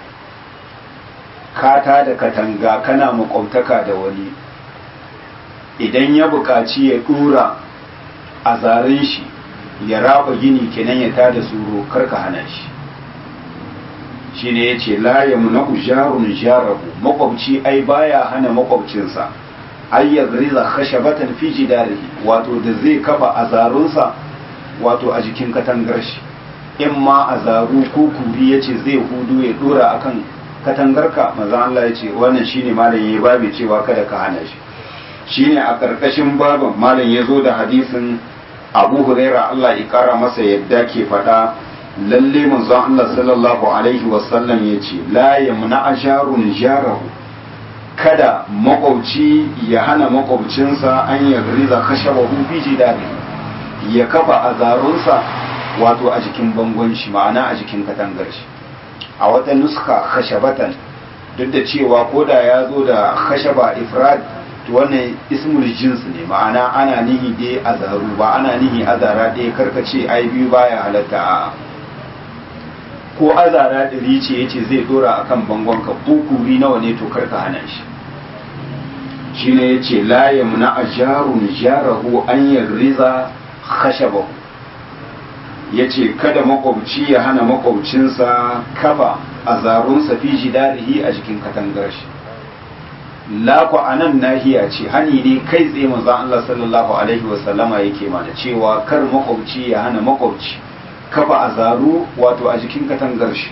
kata da katanga kana makwabtaka da wani idan ya buƙaci ya ɗura a zaren shi ya raba gini kenan ya tada suro karka hana shi shi ne ya ce layamu na ujarun jarahu makwabci ai baya hana makwabcinsa ai ya gariza khashabatan fi jidarihi wato da zai kafa a zarunsa wato a jikin katangar shi in ma a zaru ko kuri ya ce zai hudu ya dora akan katangarka maza Allah ya ce wannan shine malam ya babe cewa kada ka hana shi shine a ƙarƙashin baban malam ya zo da hadisin abu huraira Allah ya kara masa yadda ke faɗa lalle manzon Allah sallallahu alaihi wasallam ya ce la yamna asharun jarahu kada makwabci ya hana makwabcinsa an ya riza kashabahu fi jidari ya kafa azarunsa wato a jikin bangon shi ma'ana a jikin katangar shi a wata nuska khashabatan duk da cewa koda ya zo da khashaba ifrad to wannan ismul jins ne ma'ana ana nihi dai azaru ba ana nihi azara ɗaya karkace ai biyu baya halatta a ko azara ɗari ce yace zai dora akan bangon ka ko kuri nawa ne to karka hana shi shine yace la yamna ajarun jarahu an yarriza khashabahu yace kada makwabci ya hana makwabcinsa kafa azarunsa fi jidarihi a jikin katangar shi laku a nan nahiya ce hani ne kai tsaye manzo Allah sallallahu alaihi wasallama yake mana cewa kar makwabci ya hana makwabci kafa azaru wato a jikin katangar shi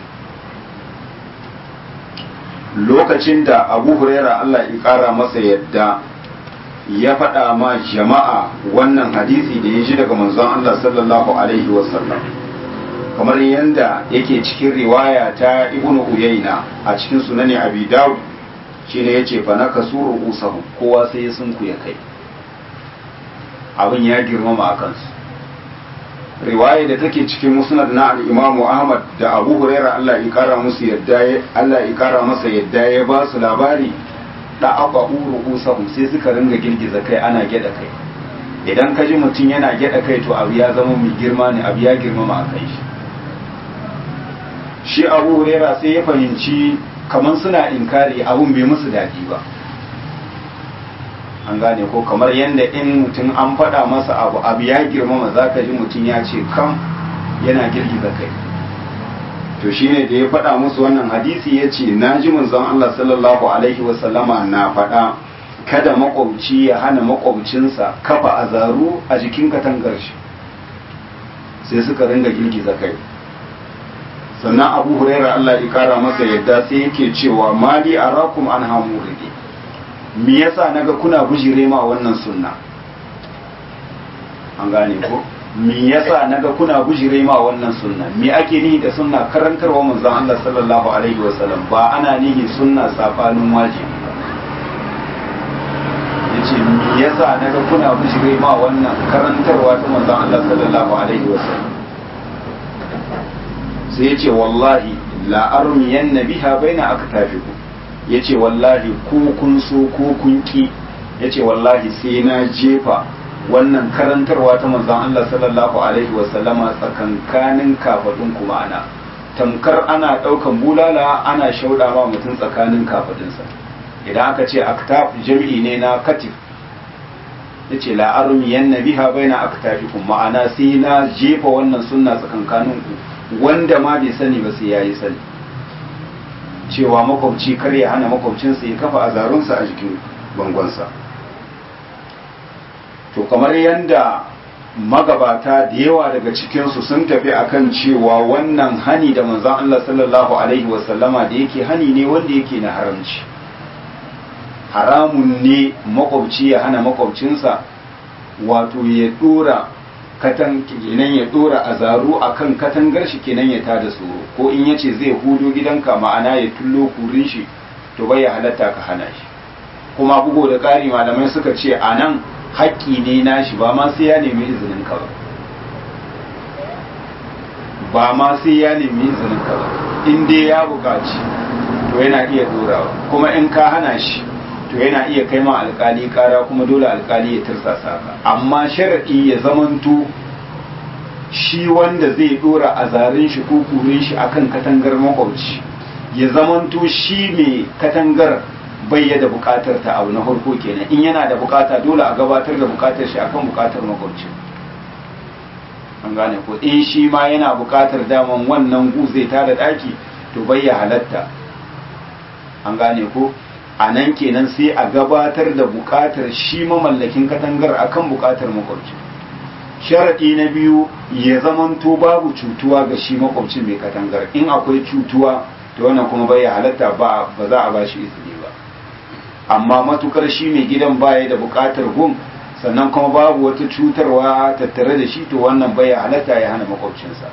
lokacin da abu huraira Allah ya kara masa yadda ya faɗa ma jama'a wannan hadisi da ya ji daga manzon Allah sallallahu alaihi wasallam kamar yadda yake cikin riwaya ta ibnu uyayna a cikin sunani abi dawud shine yace fa naka suru usahu kowa sai ya sunku ya kai abin ya girmama a kansu riwaya da take cikin musnad na al-imamu ahmad da abu huraira Allah ya kara musu yadda Allah ya kara masa yadda ya ba su labari da aka uru usahu sai suka ringa girgiza kai ana gyada kai idan ka ji mutum yana gyada kai to abu ya zama mai girma ne abu ya girmama a kai shi shi abu huraira sai ya fahimci kamar suna inkari abun bai musu daɗi ba an gane ko kamar yadda in mutum an faɗa masa abu abu ya girmama za ka ji mutum ya ce kam yana girgiza kai to shine da ya faɗa musu wannan hadisi ya ce na ji manzon Allah sallallahu alaihi wasallama na faɗa kada makwabci ya hana makwabcinsa kafa azaru a jikin katangar shi sai suka ringa girgiza kai sannan abu huraira Allah ya kara masa yadda sai yake cewa mali arakum an hamuridi me yasa naga kuna bujire ma wannan sunna an gane ko me yasa naga kuna bujire ma wannan sunna me ake nihi da sunna karantarwa manzon Allah sallallahu alaihi wasallam ba ana nihi sunna safanin wajibi yace me yasa naga kuna bujire ma wannan karantarwa ta manzon Allah sallallahu alaihi wasallam sai ya ce wallahi la'armiyan na biha bai na aka tafi ku ya ce wallahi ko kun so ko kun ki ya ce wallahi sai na jefa wannan karantarwa ta manzan Allah sallallahu alaihi wasallama tsakankanin kafadun ku ma'ana tamkar ana ɗaukan bulala ana shauɗa ma mutum tsakanin kafadunsa idan aka ce aktaf jami'i ne na katif ya ce la'armiyan na biha bai na aka tafi ku ma'ana sai na jefa wannan sunna tsakankanin ku wanda ma bai sani ba sai ya yi sani cewa makwabci kar ya hana makwabcinsa ya kafa azarunsa a jikin bangonsa to kamar yadda magabata da yawa daga cikinsu sun tafi akan cewa wannan hani da manzan Allah sallallahu alaihi wasallama da yake hani ne wanda yake na haramci haramun ne makwabci ya hana makwabcinsa wato ya dora katan kenan ya dora azaru akan katangar shi kenan ya tada tsoro ko in yace zai hudo gidanka ma'ana ya tullo kurin shi to bai ya halatta ka hana shi kuma bugo da ƙari malamai suka ce a nan haƙƙi ne nashi ba ma sai ya nemi izinin ka ba ba ma sai ya nemi izinin ka ba in dai ya buƙaci to yana iya dorawa kuma in ka hana shi to yana iya kai ma alƙali ƙara kuma dole alƙali ya tirsasa ka amma sharaɗi ya zamanto shi wanda zai dora azarin shi ko kurin shi akan katangar makwabci ya zamanto shi mai katangar bai da bukatar ta abu na farko kenan in yana da bukata dole a gabatar da bukatar shi akan bukatar makwabci an gane ko in shi ma yana bukatar daman wannan gu zai tada daki to bai ya halatta an gane ko a nan kenan sai a gabatar da bukatar shi mamallakin katangar akan bukatar makwabci sharaɗi na biyu ya zamanto babu cutuwa ga shi makwabcin mai katangar in akwai cutuwa to wannan kuma bai ya halatta ba ba za a ba shi izini ba amma matukar shi mai gidan baya da bukatar gun sannan kuma babu wata cutarwa tattare da shi to wannan bai halatta ya hana makwabcinsa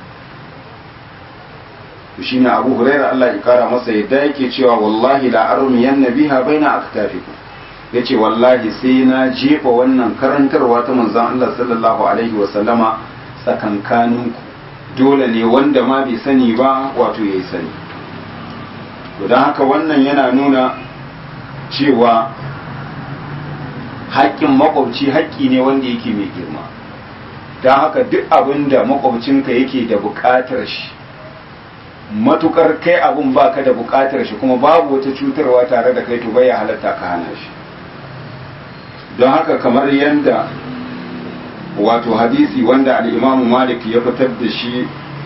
to shine Abu Hurairah Allah ya kara masa yadda yake cewa wallahi la armiyan nabiha baina aktafikum yace wallahi sai na jefa wannan karantarwa ta manzon Allah sallallahu alaihi wa sallama tsakankaninku dole ne wanda ma bai sani ba wato yayi sani to dan haka wannan yana nuna cewa haƙƙin makwabci haƙƙi ne wanda yake mai girma don haka duk abin da makwabcinka yake da buƙatar shi matukar kai abin baka da buƙatar shi kuma babu wata cutarwa tare da kai to bai halatta ka hana shi don haka kamar yadda wato hadisi wanda al'imamu malik ya fitar da shi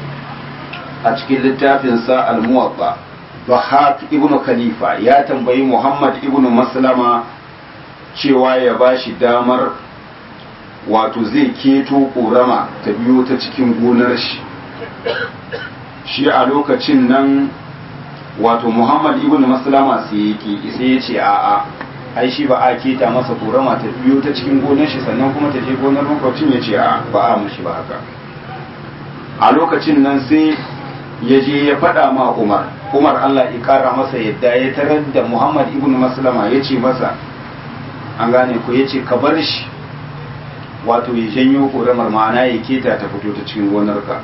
a cikin littafinsa al-muwatta Bahak ibn Khalifa ya tambayi Muhammad ibn Maslama cewa ya ba shi damar wato zai keto ƙorama ta biyo ta cikin gonar shi shi a lokacin nan wato Muhammad ibn Maslama sai yake sai ya ce a'a ai shi ba a keta masa ƙorama ta biyo ta cikin gonar shi sannan kuma ta je gonar makwabcin ya ce a'a ba a mushi ba haka a lokacin nan sai ya je ya faɗa ma Umar Umar Allah ya kara masa yadda ya tarar da Muhammad ibn Maslama ya ce masa an gane ko ya ce ka bar shi wato ya janyo ƙoramar ma'ana ya keta ta fito ta cikin gonarka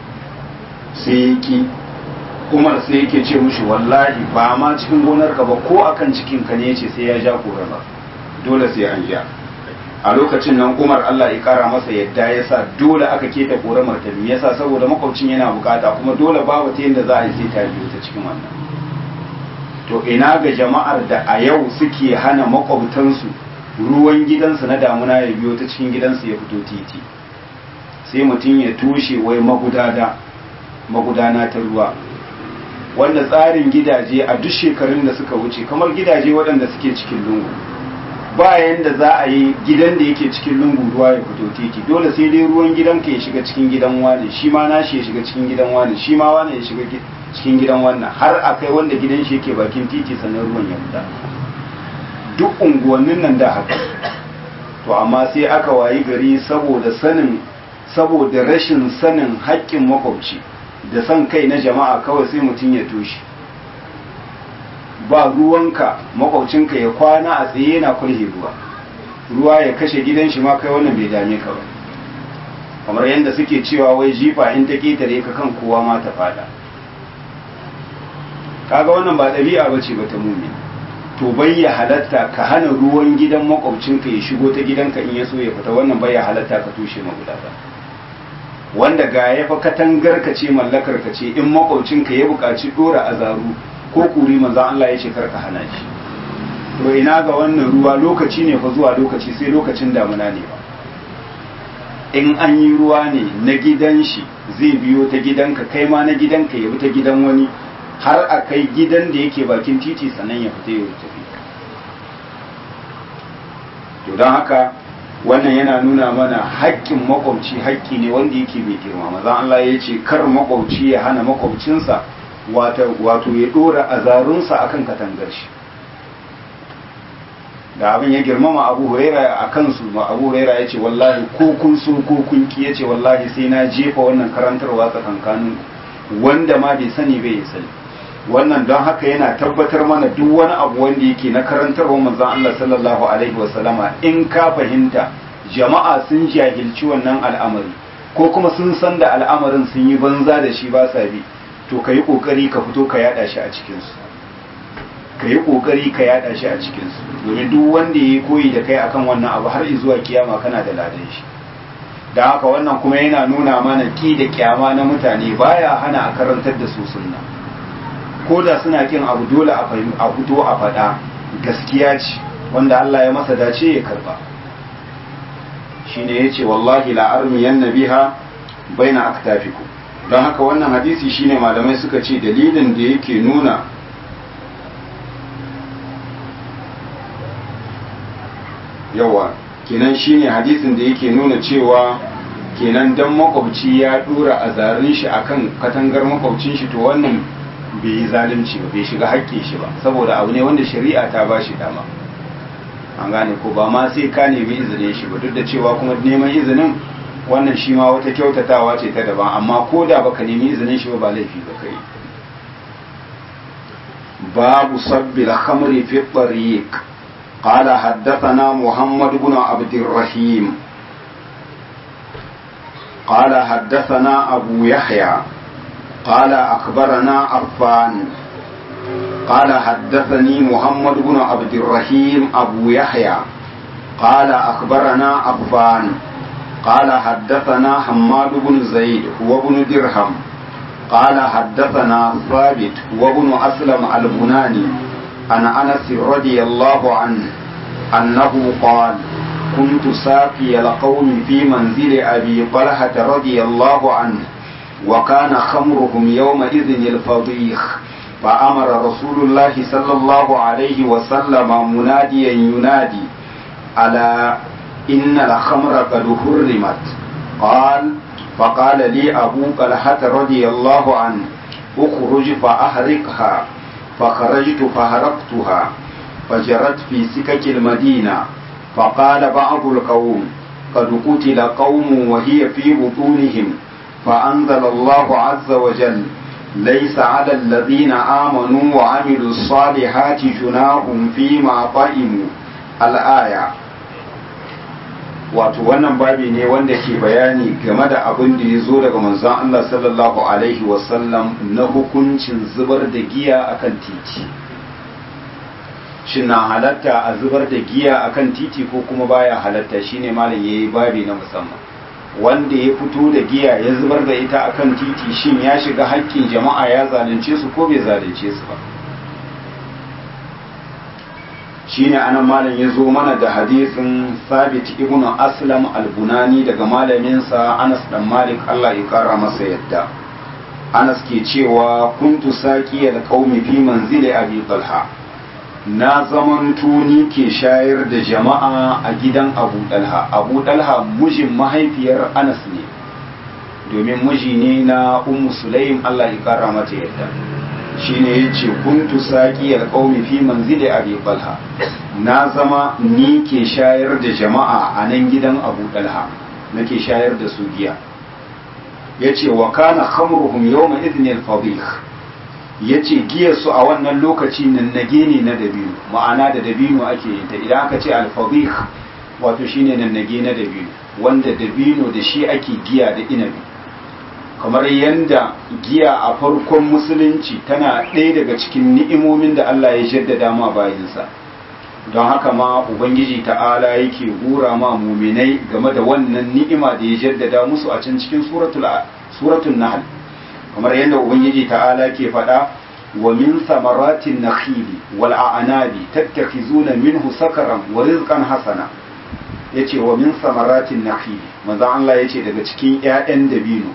sai ya ki Umar sai yake ce mushi wallahi ba ma cikin gonarka ba ko akan cikin ka ne ya ce sai ya ja ƙoramar dole sai an ja a lokacin nan Umar Allah ya kara masa yadda ya sa dole aka keta ƙoramar ta biyu yasa saboda makwabcin yana bukata kuma dole babu ta yadda za a yi sai ta biyu ta cikin wannan to ina ga jama'ar da a yau suke hana makwabtansu ruwan gidansu na damuna ya biyo ta cikin gidansu ya fito titi sai mutum ya tushe wai magudana magudana ta ruwa wanda tsarin gidaje a duk shekarun da suka wuce kamar gidaje waɗanda suke cikin lungu ba yanda za a yi gidan da yake cikin lungu ruwa ya fito titi dole sai dai ruwan gidanka ya shiga cikin gidan wani shi ma nashi ya shiga cikin gidan wani shi ma wani ya shiga cikin gidan wannan har a kai wanda gidan shi yake bakin titi sannan ruwan ya fita duk unguwannin nan da haka to amma sai aka wayi gari saboda sanin saboda rashin sanin haƙƙin makwabci da san kai na jama'a kawai sai mutum ya toshe ba ruwanka makwabcinka ya kwana a tsaye yana kulhe ruwa ruwa ya kashe gidan shi ma kai wannan bai dame ka ba kamar yadda suke cewa wai jifa in ta ketare ka kan kowa ma ta fada kaga wannan ba ɗabi'a ba ce ba ta mumi to bai ya halatta ka hana ruwan gidan makwabcinka ya shigo ta gidanka in ya so ya fita wannan bai ya halatta ka tushe magudata wanda ga ya fa katangar ka ce mallakar ka ce in makwabcinka ya buƙaci ɗora azaru ko kuri manzan Allah ya ce kar ka hana shi to ina ga wannan ruwa lokaci ne fa zuwa lokaci sai lokacin damuna ne ba in an yi ruwa ne na gidan shi zai biyo ta gidanka kai ma na gidanka ya bi ta gidan wani har a kai gidan da yake bakin titi sannan ya fita ya tafi to don haka wannan yana nuna mana haƙƙin makwabci haƙƙi ne wanda yake mai girma maza Allah ya ce kar makwabci ya hana makwabcinsa wato ya ɗora azarunsa akan katangar shi da abin ya girmama abu huraira a kansu ma abu huraira ya ce wallahi ko kun so ko kun ki ya ce wallahi sai na jefa wannan karantarwa tsakankanin wanda ma bai sani bai ya sani wannan don haka yana tabbatar mana duk wani abu wanda yake na karantarwa manzon Allah sallallahu alaihi wasallama in ka fahimta jama'a sun jahilci wannan al'amari ko kuma sun san da al'amarin sun yi banza da shi ba sa bi to ka yi ƙoƙari ka fito ka yada shi a cikinsu ka yi ƙoƙari ka yada shi a cikinsu domin duk wanda ya yi koyi da kai akan wannan abu har zuwa kiyama kana da ladan shi da haka wannan kuma yana nuna mana ki da kyama na mutane baya hana a karantar da su sunna ko da suna kin abu dole a fito a faɗa gaskiya ce wanda Allah ya masa dace ya karba shine yace wallahi la armiyan nabiha baina aktafikum don haka wannan hadisi shine malamai suka ce dalilin da yake nuna yawa kenan shine hadisin da yake nuna cewa kenan dan makwabci ya dora a zarin shi akan katangar makwabcin shi to wannan bai yi zalunci ba bai shiga haƙƙin shi ba saboda abu ne wanda shari'a ta ba shi dama an gane ko ba ma sai ka nemi izinin shi ba duk da cewa kuma neman izinin wannan shi ma wata kyautatawa ce ta daban amma ko da baka nemi izinin shi ba ba laifi ba kai babu sabbil khamri fi tariq قال حدثنا محمد بن عبد الرحيم قال حدثنا أبو يحيى قال أخبرنا عفان قال حدثني محمد بن عبد الرحيم أبو يحيى قال أخبرنا عفان قال حدثنا حماد بن زيد هو بن درهم قال حدثنا ثابت وابن أسلم البناني عن أنس رضي الله عنه أنه قال كنت ساقي القوم في منزل أبي طلحة رضي الله عنه وكان خمرهم يومئذ الفضيخ فأمر رسول الله صلى الله عليه وسلم مناديا ينادي ألا إن الخمر قد حرمت قال فقال لي أبو طلحة رضي الله عنه اخرج فأحرقها فخرجت فهرقتها فجرت في سكك المدينة فقال بعض القوم قد قتل قوم وهي في بطونهم فأنزل الله عز وجل ليس على الذين آمنوا وعملوا الصالحات جناح فيما طئموا الآية wato wannan babi ne wanda ke bayani game da abin da ya zo daga manzon Allah sallallahu alaihi wasallam na hukuncin zubar da giya akan titi shin na halatta a zubar da giya akan titi ko kuma baya halatta shine malam yayi babi na musamman wanda ya fito da giya ya zubar da ita akan titi shin ya shiga haƙƙin jama'a ya zalunce su ko bai zalunce su ba shine anan malam ya zo mana da hadisin sabit ibn aslam al-bunani daga malaminsa anas dan malik Allah ya kara masa yadda anas ke cewa kuntu saqi al-qaumi fi manzili abi talha na zamanto ni ke shayar da jama'a a gidan abu dalha abu dalha mijin mahaifiyar anas ne domin miji ne na ummu sulaim Allah ya kara mata yadda shine yace kuntu saqi alqaumi fi manzili abi talha na zama ni ke shayar da jama'a a nan gidan abu dalha nake shayar da su giya yace wa kana khamruhum yawma idhin al-fadih yace giyar su a wannan lokaci nan nage ne na dabino ma'ana da dabino ake yin ta idan aka ce al-fadih wato shine nan nage na dabino wanda dabino da shi ake giya da inabi kamar yadda giya a farkon musulunci tana ɗaya daga cikin ni'imomin da Allah ya jaddada ma bayinsa don haka ma ubangiji ta'ala yake gura ma muminai game da wannan ni'ima da ya jaddada musu a can cikin suratul nahl kamar yadda ubangiji ta'ala ke faɗa wa min samaratin nakhili wal a'nabi tattakhizuna minhu sakaran wa rizqan hasana yace wa min samaratin nakhili manzo Allah yace daga cikin ƴaƴan dabino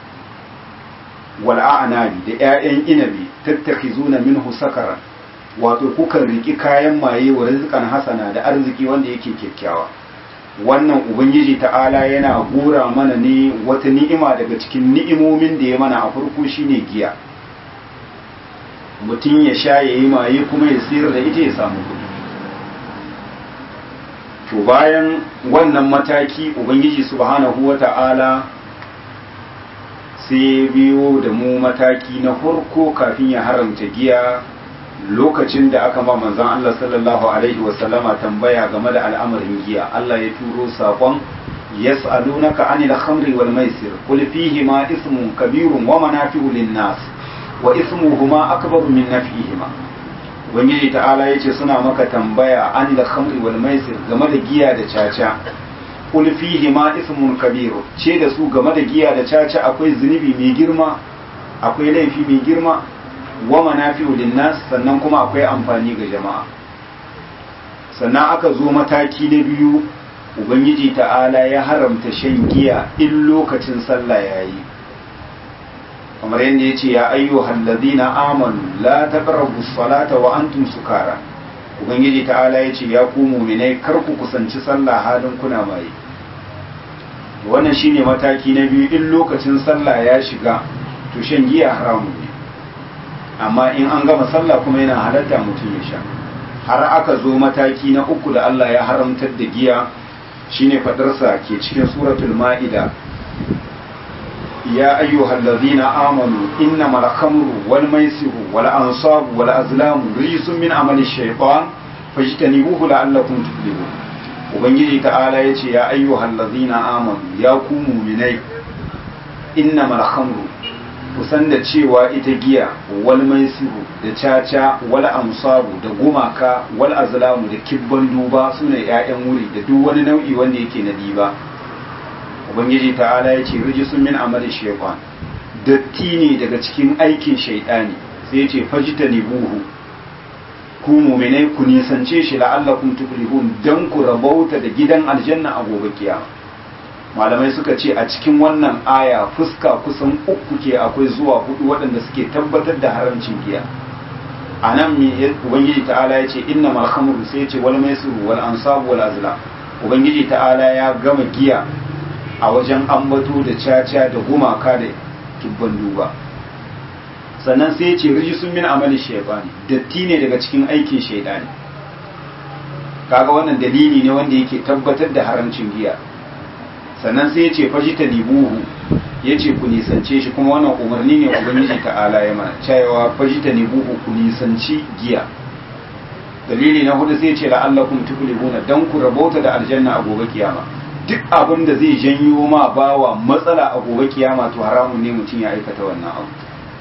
wal'a'anabi da ‘ya'yan inabi tattakhizuna minhu sakaran wato kukan riki kayan maye wa rizqan hasana da arziki wanda yake kyakkyawa wannan ubangiji ta'ala yana gora mana ne wata ni'ima daga cikin ni'imomin da ya mana a farko shine giya mutum ya sha ya yi maye kuma ya sayar da ita ya samu kuɗi to bayan wannan mataki ubangiji subhanahu wata'ala sai biyo da mu mataki na farko kafin ya haramta giya lokacin da aka ma manzon Allah sallallahu alaihi wasallama tambaya game da al'amarin giya Allah ya turo sakon yas'alunaka anil khamri wal maisir qul fihi ma ismun kabirun wa manafi'u lin nas wa ismuhuma akbaru min naf'ihima ubangiji ta'ala yace suna maka tambaya anil khamri wal maisir game da giya da caca qul fihi ma ismun kabir ce da su game da giya da caca akwai zunubi mai girma akwai laifi mai girma wa manafi'u linnas sannan kuma akwai amfani ga jama'a sannan aka zo mataki na biyu ubangiji ta'ala ya haramta shan giya in lokacin sallah yayi kamar yadda ya ce ya ayyuhal ladina amanu la taqrabu salata wa antum sukara ubangiji ta'ala ya ce ya ku mu'minai kar ku kusanci sallah halin kuna mai wannan shine mataki na biyu in lokacin sallah ya shiga to shan giya haramun ne amma in an gama sallah kuma yana halatta mutum ya sha har aka zo mataki na uku da Allah ya haramtar da giya shine fadarsa ke cikin suratul ma'ida ya ayyuhal ladzina amanu innamal khamru wal maisiru wal ansabu wal azlamu rijsun min amali shaytan fajtanibuhu la'allakum tuflihun ubangiji ta'ala yace ya ayyuhal ladzina amanu ya ku mu'minai innamal khamru kusan da cewa ita giya wal maisiru da caca wal amsabu da gumaka wal azlamu da kibban duba sune ƴaƴan wuri da duk wani nau'i wanda yake na diba ubangiji ta'ala ya ce rijisun min amali shaytan datti ne daga cikin aikin shaytani sai ya ce fajita buhu ku mu'minai ku nisance shi la'allakum tuflihun dan ku rabauta da gidan aljanna a gobe kiyama malamai suka ce a cikin wannan aya fuska kusan uku ke akwai zuwa hudu waɗanda suke tabbatar da haramcin giya a nan ubangiji ta'ala ya ce inna mal khamru sai ya ce wal maisiru wal ansabu wal azlam ubangiji ta'ala ya gama giya a wajen ambato da caca da gumaka da kibban duba sannan sai ya ce rijisun min amali shaytani datti ne daga cikin aikin shaytani kaga wannan dalili ne wanda yake tabbatar da haramcin giya sannan sai ya ce fajita libuhu ya ce ku nisance shi kuma wannan umarni ne ubangiji ta'ala ya mana cewa fajita libuhu ku nisanci giya dalili na hudu sai ya ce la'allakum tuflihuna dan ku rabauta da aljanna a gobe kiyama duk abin da zai janyo ma bawa matsala a gobe kiyama to haramun ne mutum ya aikata wannan abu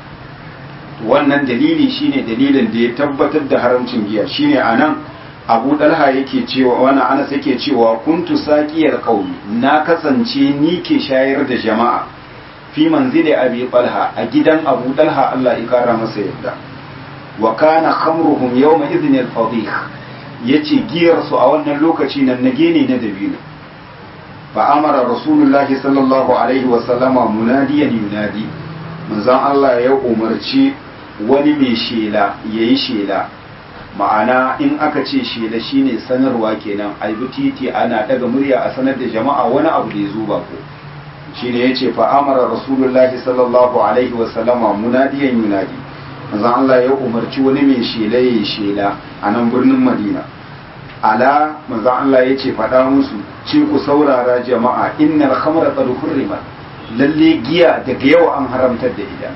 wannan dalili shine dalilin da ya tabbatar da haramcin giya shine anan abu dalha yake cewa wani anas yake cewa kuntu saqiyal qaumi na kasance ni ke shayar da jama'a fi manzili abi talha a gidan abu dalha Allah ya kara masa yadda wa kana khamruhum yawma idhin al fadih yace giyar su a wannan lokaci nan nage ne na dabino fa amara rasulullahi sallallahu alaihi wa sallama munadiyan yunadi manzon Allah ya umarci wani mai shela yayi shela ma'ana in aka ce shela shine sanarwa kenan a titi ana daga murya a sanar da jama'a wani abu da ya zo bako shine yace fa amara rasulullahi sallallahu alaihi wa sallama munadiyan yunadi manzon Allah ya umarci wani mai shela yayi shela a nan birnin Madina ala manzon Allah yace faɗa musu ce ku saurara jama'a innal khamra qad hurrimat lalle giya daga yau an haramtar da ita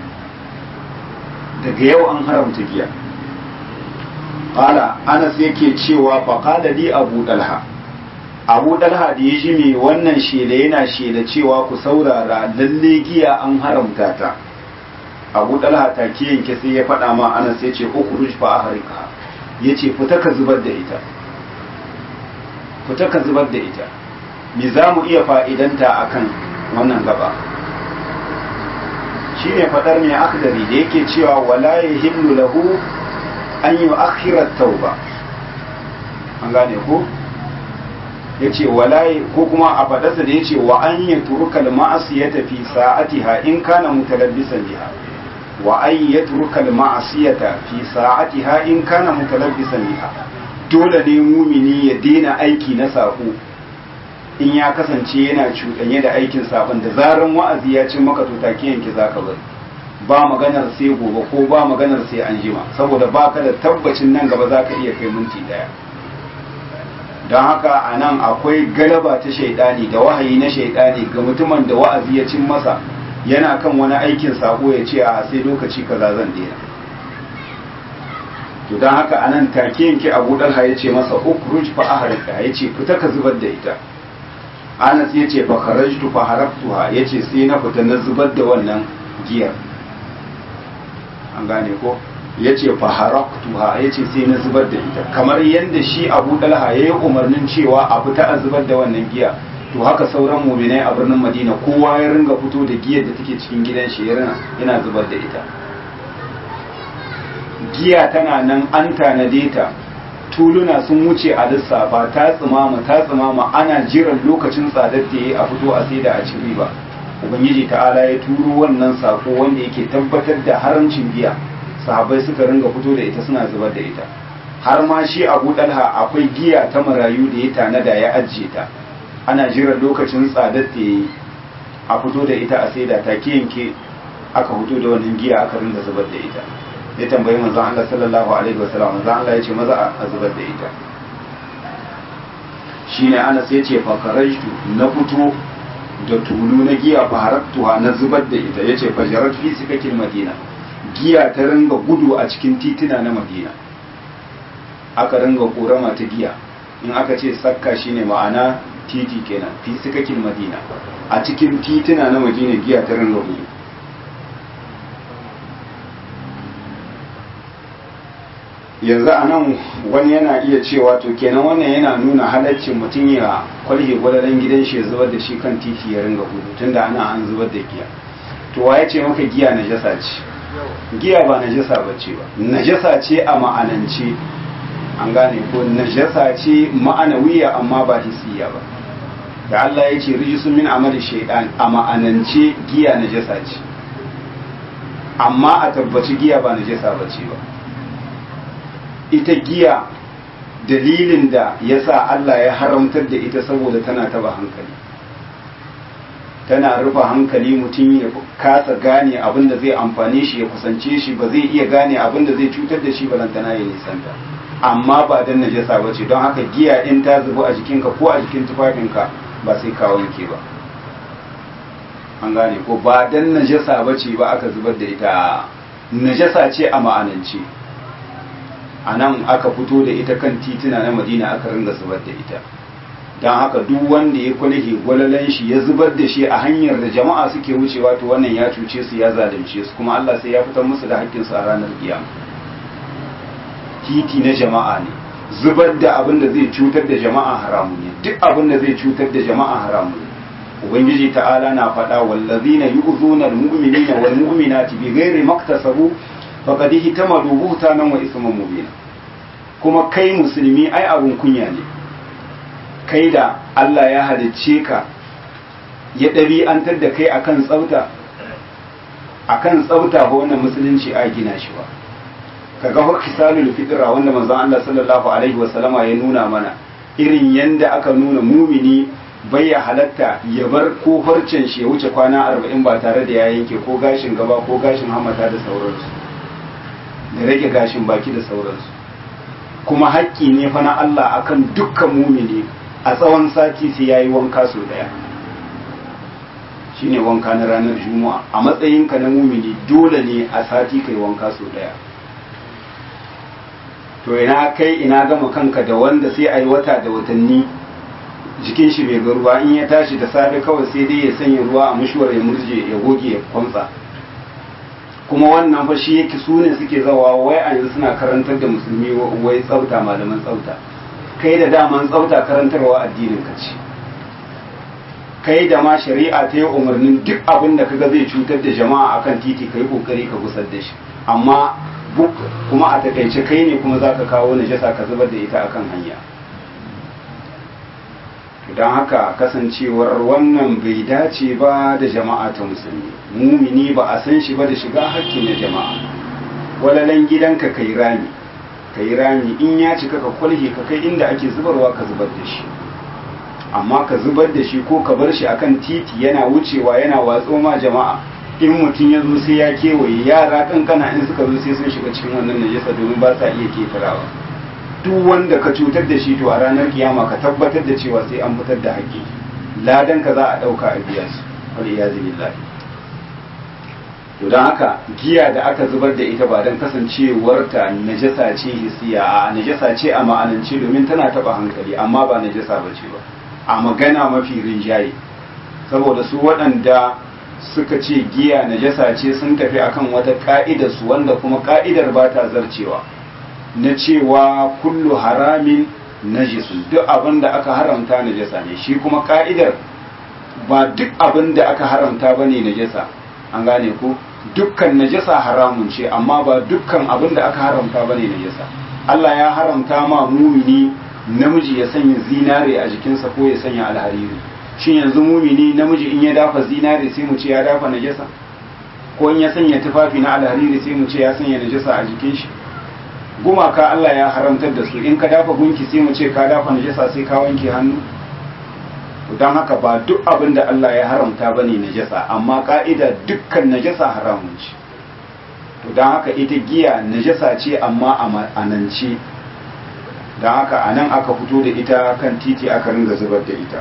daga yau an haramta giya qala anas yake cewa fa qala li abu dalha abu dalha da ya ji me wannan shela yana shela cewa ku saurara lalle giya an haramta ta abu dalha ta ke yanke sai ya faɗa ma anas ya ce ukhruj fa ahrika ya ce fita ka zubar da ita fita ka zubar da ita me za mu iya fa'idanta akan wannan gaba shine faɗar mai akhdari da yake cewa wala yahillu lahu an yi akhirar tauba an gane ko ya ce walaye ko kuma a fadarsa da ya ce wa an yi turukal ma'asi ya tafi sa'atiha in kana mutalabbisan biha wa an yi turukal ma'asi ya tafi sa'atiha in kana mutalabbisan biha dole ne mumini ya daina aiki na sako in ya kasance yana cuɗanye da aikin saɓon da zaran wa'azi ya ce maka to take yanke zaka bari ba maganar sai gobe ko ba maganar sai an jima saboda ba ka da tabbacin nan gaba za ka iya kai minti daya don haka a nan akwai galaba ta shaidani da wahayi na shaidani ga mutumin da wa'azi ya cin masa yana kan wani aikin sako ya ce a sai lokaci kaza zan daina to don haka a nan take yanke abu dalha ya ce masa ukruj fa ahrika ya ce fita ka zubar da ita anas ya ce fa kharajtu fa haraftuha ya ce sai na fita na zubar da wannan giyar an gane ko ya ce fa haraftuha ya ce sai na zubar da ita kamar yadda shi abu dalha ya yi umarnin cewa a fita a zubar da wannan giya to haka sauran muminai a birnin madina kowa ya ringa fito da giyar da take cikin gidan shi yana zubar da ita giya tana nan an tanade ta tuluna sun wuce a lissafa ta tsimama ta tsimama ana jiran lokacin tsadar da ya a fito a sai da a ci riba ubangiji ta'ala ya turo wannan sako wanda yake tabbatar da haramcin giya sahabbai suka ringa fito da ita suna zubar da ita har ma shi abu dalha akwai giya ta marayu da ya tanada ya ajiye ta ana jiran lokacin tsadar da ya a fito da ita a saida ta yanke aka fito da wannan giya aka ringa zubar da ita ya tambayi manzon Allah sallallahu alaihi wasallam manzon Allah ya ce maza a zubar da ita shine Anas ya ce fakarajtu na fito da tulu na giya faharattuha na zubar da ita yace fajarat fi sikakin madina giya ta ringa gudu a cikin tituna na madina aka ringa korama ta giya in aka ce sakka shine ma'ana titi kenan fi sikakin madina a cikin tituna na madina giya ta ringa gudu yanzu a nan wani yana iya cewa to kenan wannan yana nuna halaccin mutum ya kwalhe gwalalan gidan shi ya zubar da shi kan titi ya ringa gudu tunda ana an zubar da giya to wa ya ce maka giya najasa ce giya ba najasa ba ce ba najasa ce a ma'anance an gane ko najasa ce ma'anawiya amma ba hisiya ba da Allah ya ce rijisun min amali shaidan a ma'anance giya najasa ce amma a tabbaci giya ba najasa ba ce ba ita giya dalilin da ya sa Allah ya haramtar da ita saboda tana taba hankali tana rufe hankali mutum ya kasa gane abin da zai amfane shi ya kusance shi ba zai iya gane abin da zai cutar da shi balantana ya nisanta amma ba dan najasa ba ce don haka giya in ta zubu a jikinka ko a jikin tufafinka ba sai ka wanke ba an gane ko ba dan najasa ba ce ba aka zubar da ita najasa ce a ma'anance a nan aka fito da ita kan tituna na madina aka ringa zubar da ita don haka duk wanda ya kwalhe gwalalan shi ya zubar da shi a hanyar da jama'a suke wucewa to wannan ya cuce su ya zalunce su kuma Allah sai ya fitar musu da haƙƙinsu a ranar kiyama titi na jama'a ne zubar da abin da zai cutar da jama'a haramu ne duk abin da zai cutar da jama'a haramu ne ubangiji ta'ala na faɗa wallazina yu'zuna almu'minina wal mu'minati bighairi maktasabu faqad ihtamalu buhtanan wa isman mubina kuma kai musulmi ai abun kunya ne kai da Allah ya halicce ka ya ɗabi'antar da kai akan tsafta akan tsafta ko wannan musulunci a gina shi ba kaga fa kisalul fitra wanda manzon Allah sallallahu alaihi wa sallama ya nuna mana irin yanda aka nuna mumini bai ya halatta ya bar ko farcen shi ya wuce kwana arba'in ba tare da ya yanke ko gashin gaba ko gashin hamata da sauransu da rage gashin baki da sauransu kuma haƙƙi ne fa na Allah akan dukkan mumini a tsawon sati sai yayi wanka sau daya shine wanka na ranar juma'a a matsayinka na mumini dole ne a sati kai wanka sau daya to ina kai ina gama kanka da wanda sai a yi wata da watanni jikin shi bai ga ruwa in ya tashi da safe kawai sai dai ya sanya ruwa a mushuwar ya murje ya goge ya kwamsa kuma wannan fa shi yake su ne suke zawa wai a yanzu suna karantar da musulmi wai tsafta malaman tsafta kai da daman tsafta karantarwa addinin ka ce kai da ma shari'a ta yi umarnin duk abin da kaga zai cutar da jama'a akan titi kai kokari ka gusar da shi amma kuma a takaice kai ne kuma za ka kawo najasa ka zubar da ita akan hanya don haka kasancewar wannan bai dace ba da jama'a ta musulmi mumini ba a san shi ba da shiga hakki na jama'a walalan gidanka kai rami kai rami in ya cika ka kwalhe ka kai inda ake zubarwa ka zubar da shi amma ka zubar da shi ko ka bar shi akan titi yana wucewa yana watso ma jama'a in mutum ya zo sai ya kewaye yara kankana in suka zo sai sun shiga cikin wannan najasa domin ba sa iya ketarawa duk wanda ka cutar da shi to a ranar kiyama ka tabbatar da cewa sai an fitar da haƙƙi ladan ka za a ɗauka a biya su wal iyazu billahi to don haka giya da aka zubar da ita ba don kasancewarta najasa ce hisiya a najasa ce a ma'anance domin tana taba hankali amma ba najasa ba ce ba a magana mafi rinjaye saboda su waɗanda suka ce giya najasa ce sun tafi akan wata ka'idar su wanda kuma ka'idar ba ta zarcewa na cewa kullu haramin najisun duk abin da aka haramta najasa ne shi kuma ka'idar ba duk abin da aka haramta ba ne najasa an gane ko dukkan najasa haramun ce amma ba dukkan abin da aka haramta ba ne najasa Allah ya haramta ma mumini namiji ya sanya zinare a jikinsa ko ya sanya alhariri shin yanzu mumini namiji in ya dafa zinare sai mu ce ya dafa najasa ko in ya sanya tufafi na alhariri sai mu ce ya sanya najasa a jikin shi gumaka Allah ya haramtar da su in ka dafa gunki sai mu ce ka dafa najasa sai ka wanke hannu don haka ba duk abin da Allah ya haramta ba ne najasa amma ka'ida dukkan najasa haramun ce to don haka ita giya najasa ce amma a ma'anance don haka a nan aka fito da ita kan titi aka ringa zubar da ita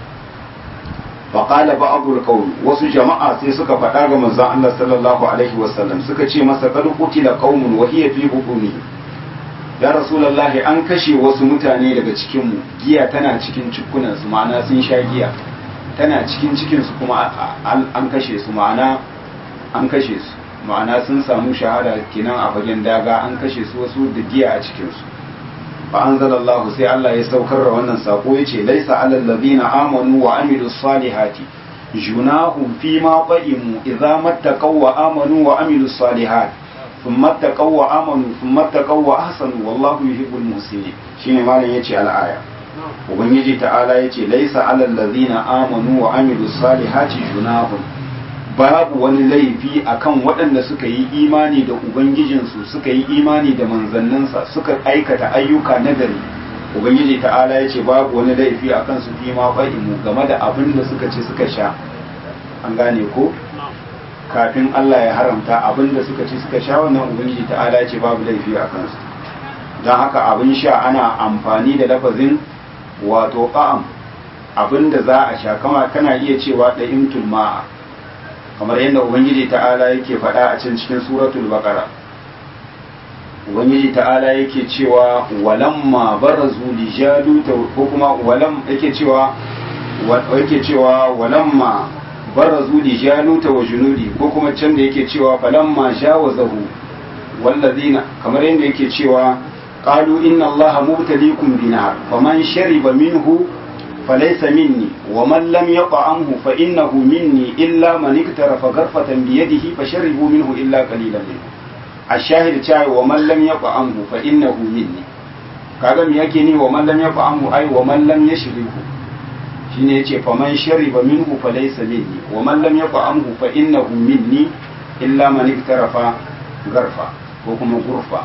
faƙala ba abu wasu jama'a sai suka faɗa ga manzon Allah sallallahu alaihi wasallam suka ce masa kad qutila qaumun wa hiya fi hukumi ya rasulullahi an kashe wasu mutane daga cikin mu giya tana cikin cikunan su ma'ana sun sha giya tana cikin cikin su kuma an kashe su ma'ana an kashe su ma'ana sun samu shahada kenan a fagen daga an kashe su wasu da giya a cikin su fa anzalallahu sai Allah ya saukar da wannan sako yace laisa alal ladina amanu wa amilus salihati junahum fima qa'imu idza mattaqaw wa amanu wa amilus salihati thumma taqaw wa amanu thumma taqaw wa ahsanu wallahu yuhibbul muhsinin shine malam yace al-aya ubangiji ta'ala yace laisa alal ladina amanu wa amilus salihati junahum babu wani laifi akan waɗanda suka yi imani da ubangijinsu suka yi imani da manzanninsa suka aikata ayyuka na gari ubangiji ta'ala ya ce babu wani laifi akan su fi ma fa'imu game da abin da suka ce suka sha an gane ko kafin Allah ya haramta abin da suka ce suka sha wannan ubangiji ta'ala ya ce babu laifi a kansu don haka abin sha ana amfani da lafazin wato ƙa'am abin da za a sha kama kana iya cewa da imtul ma'a kamar yadda ubangiji ta'ala yake faɗa a can cikin suratul baqara ubangiji ta'ala yake cewa walamma barazu li jaluta ko kuma walam yake cewa yake cewa walamma barazu li jaluta wa junudi ko kuma can da yake cewa falamma jawazahu wallazina kamar yadda yake cewa qalu inna allaha mubtaliikum binar faman shariba minhu فليس مني ومن لم يطعمه فإنه مني إلا من اقترف غرفة بيده فشربوا منه إلا قليلا منه الشاهد تاعي ومن لم يطعمه فإنه مني kaga me yake ni wa man lam yaf'amu ai wa man lam yashribu shine yace fa man shariba minhu fa laysa minni wa man lam yaf'amu fa innahu minni illa man iktarafa garfa ko kuma gurfa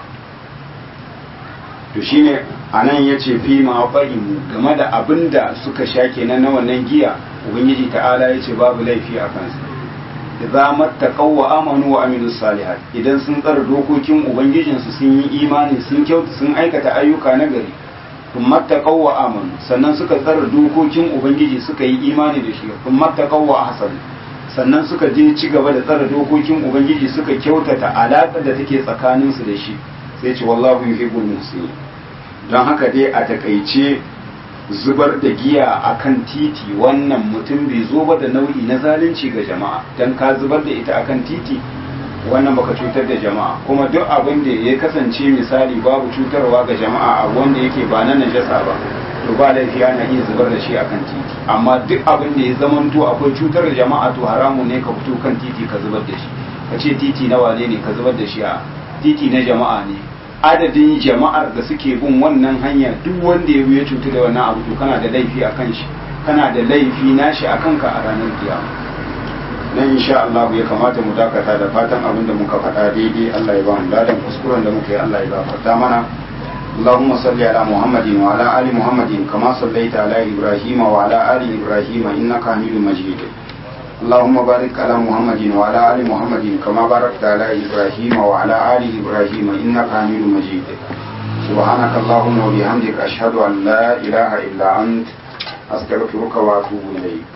to shine anan ya ce fi ma fahimu game da abin da suka sha kenan na wannan giya ubangiji ta'ala ya ce babu laifi a kansu idza mattaqaw wa amanu wa amilus salihat idan sun tsara dokokin ubangijinsu sun yi imani sun kyauta sun aikata ayyuka na gari kun mattaqaw wa amanu sannan suka tsara dokokin ubangiji suka yi imani da shi kun mattaqaw wa ahsan sannan suka je ci gaba da tsara dokokin ubangiji suka kyautata alaƙar da take tsakaninsu da shi sai ce wallahu yuhibbul muhsinin don haka dai a takaice zubar da giya a kan titi wannan mutum bai zo ba da nau'i na zalunci ga jama'a don ka zubar da ita a kan titi wannan baka cutar da jama'a kuma duk abin da ya kasance misali babu cutarwa ga jama'a a wanda yake ba na najasa ba to ba laifi ana iya zubar da shi a kan titi amma duk abin da ya zamanto akwai cutar da jama'a to haramun ne ka fito kan titi ka zubar da shi ka ce titi na wane ne ka zubar da shi a titi na jama'a ne adadin jama'ar da suke bin wannan hanya duk wanda ya ya cutu da wannan abu to kana da laifi a kan shi kana da laifi nashi a kanka a ranar kiyama nan insha Allah ya kamata mu dakata da fatan abin da muka faɗa daidai Allah ya ba mu ladan kuskuren da muka yi Allah ya gafarta mana اللهم صل على محمد وعلى آل محمد كما صليت على إبراهيم وعلى آل إبراهيم إنك حميد مجيد اللهم بارك على محمد وعلى آل محمد كما باركت على إبراهيم وعلى آل إبراهيم إنك حميد مجيد سبحانك اللهم وبحمدك أشهد أن لا إله إلا أنت أستغفرك وأتوب إليك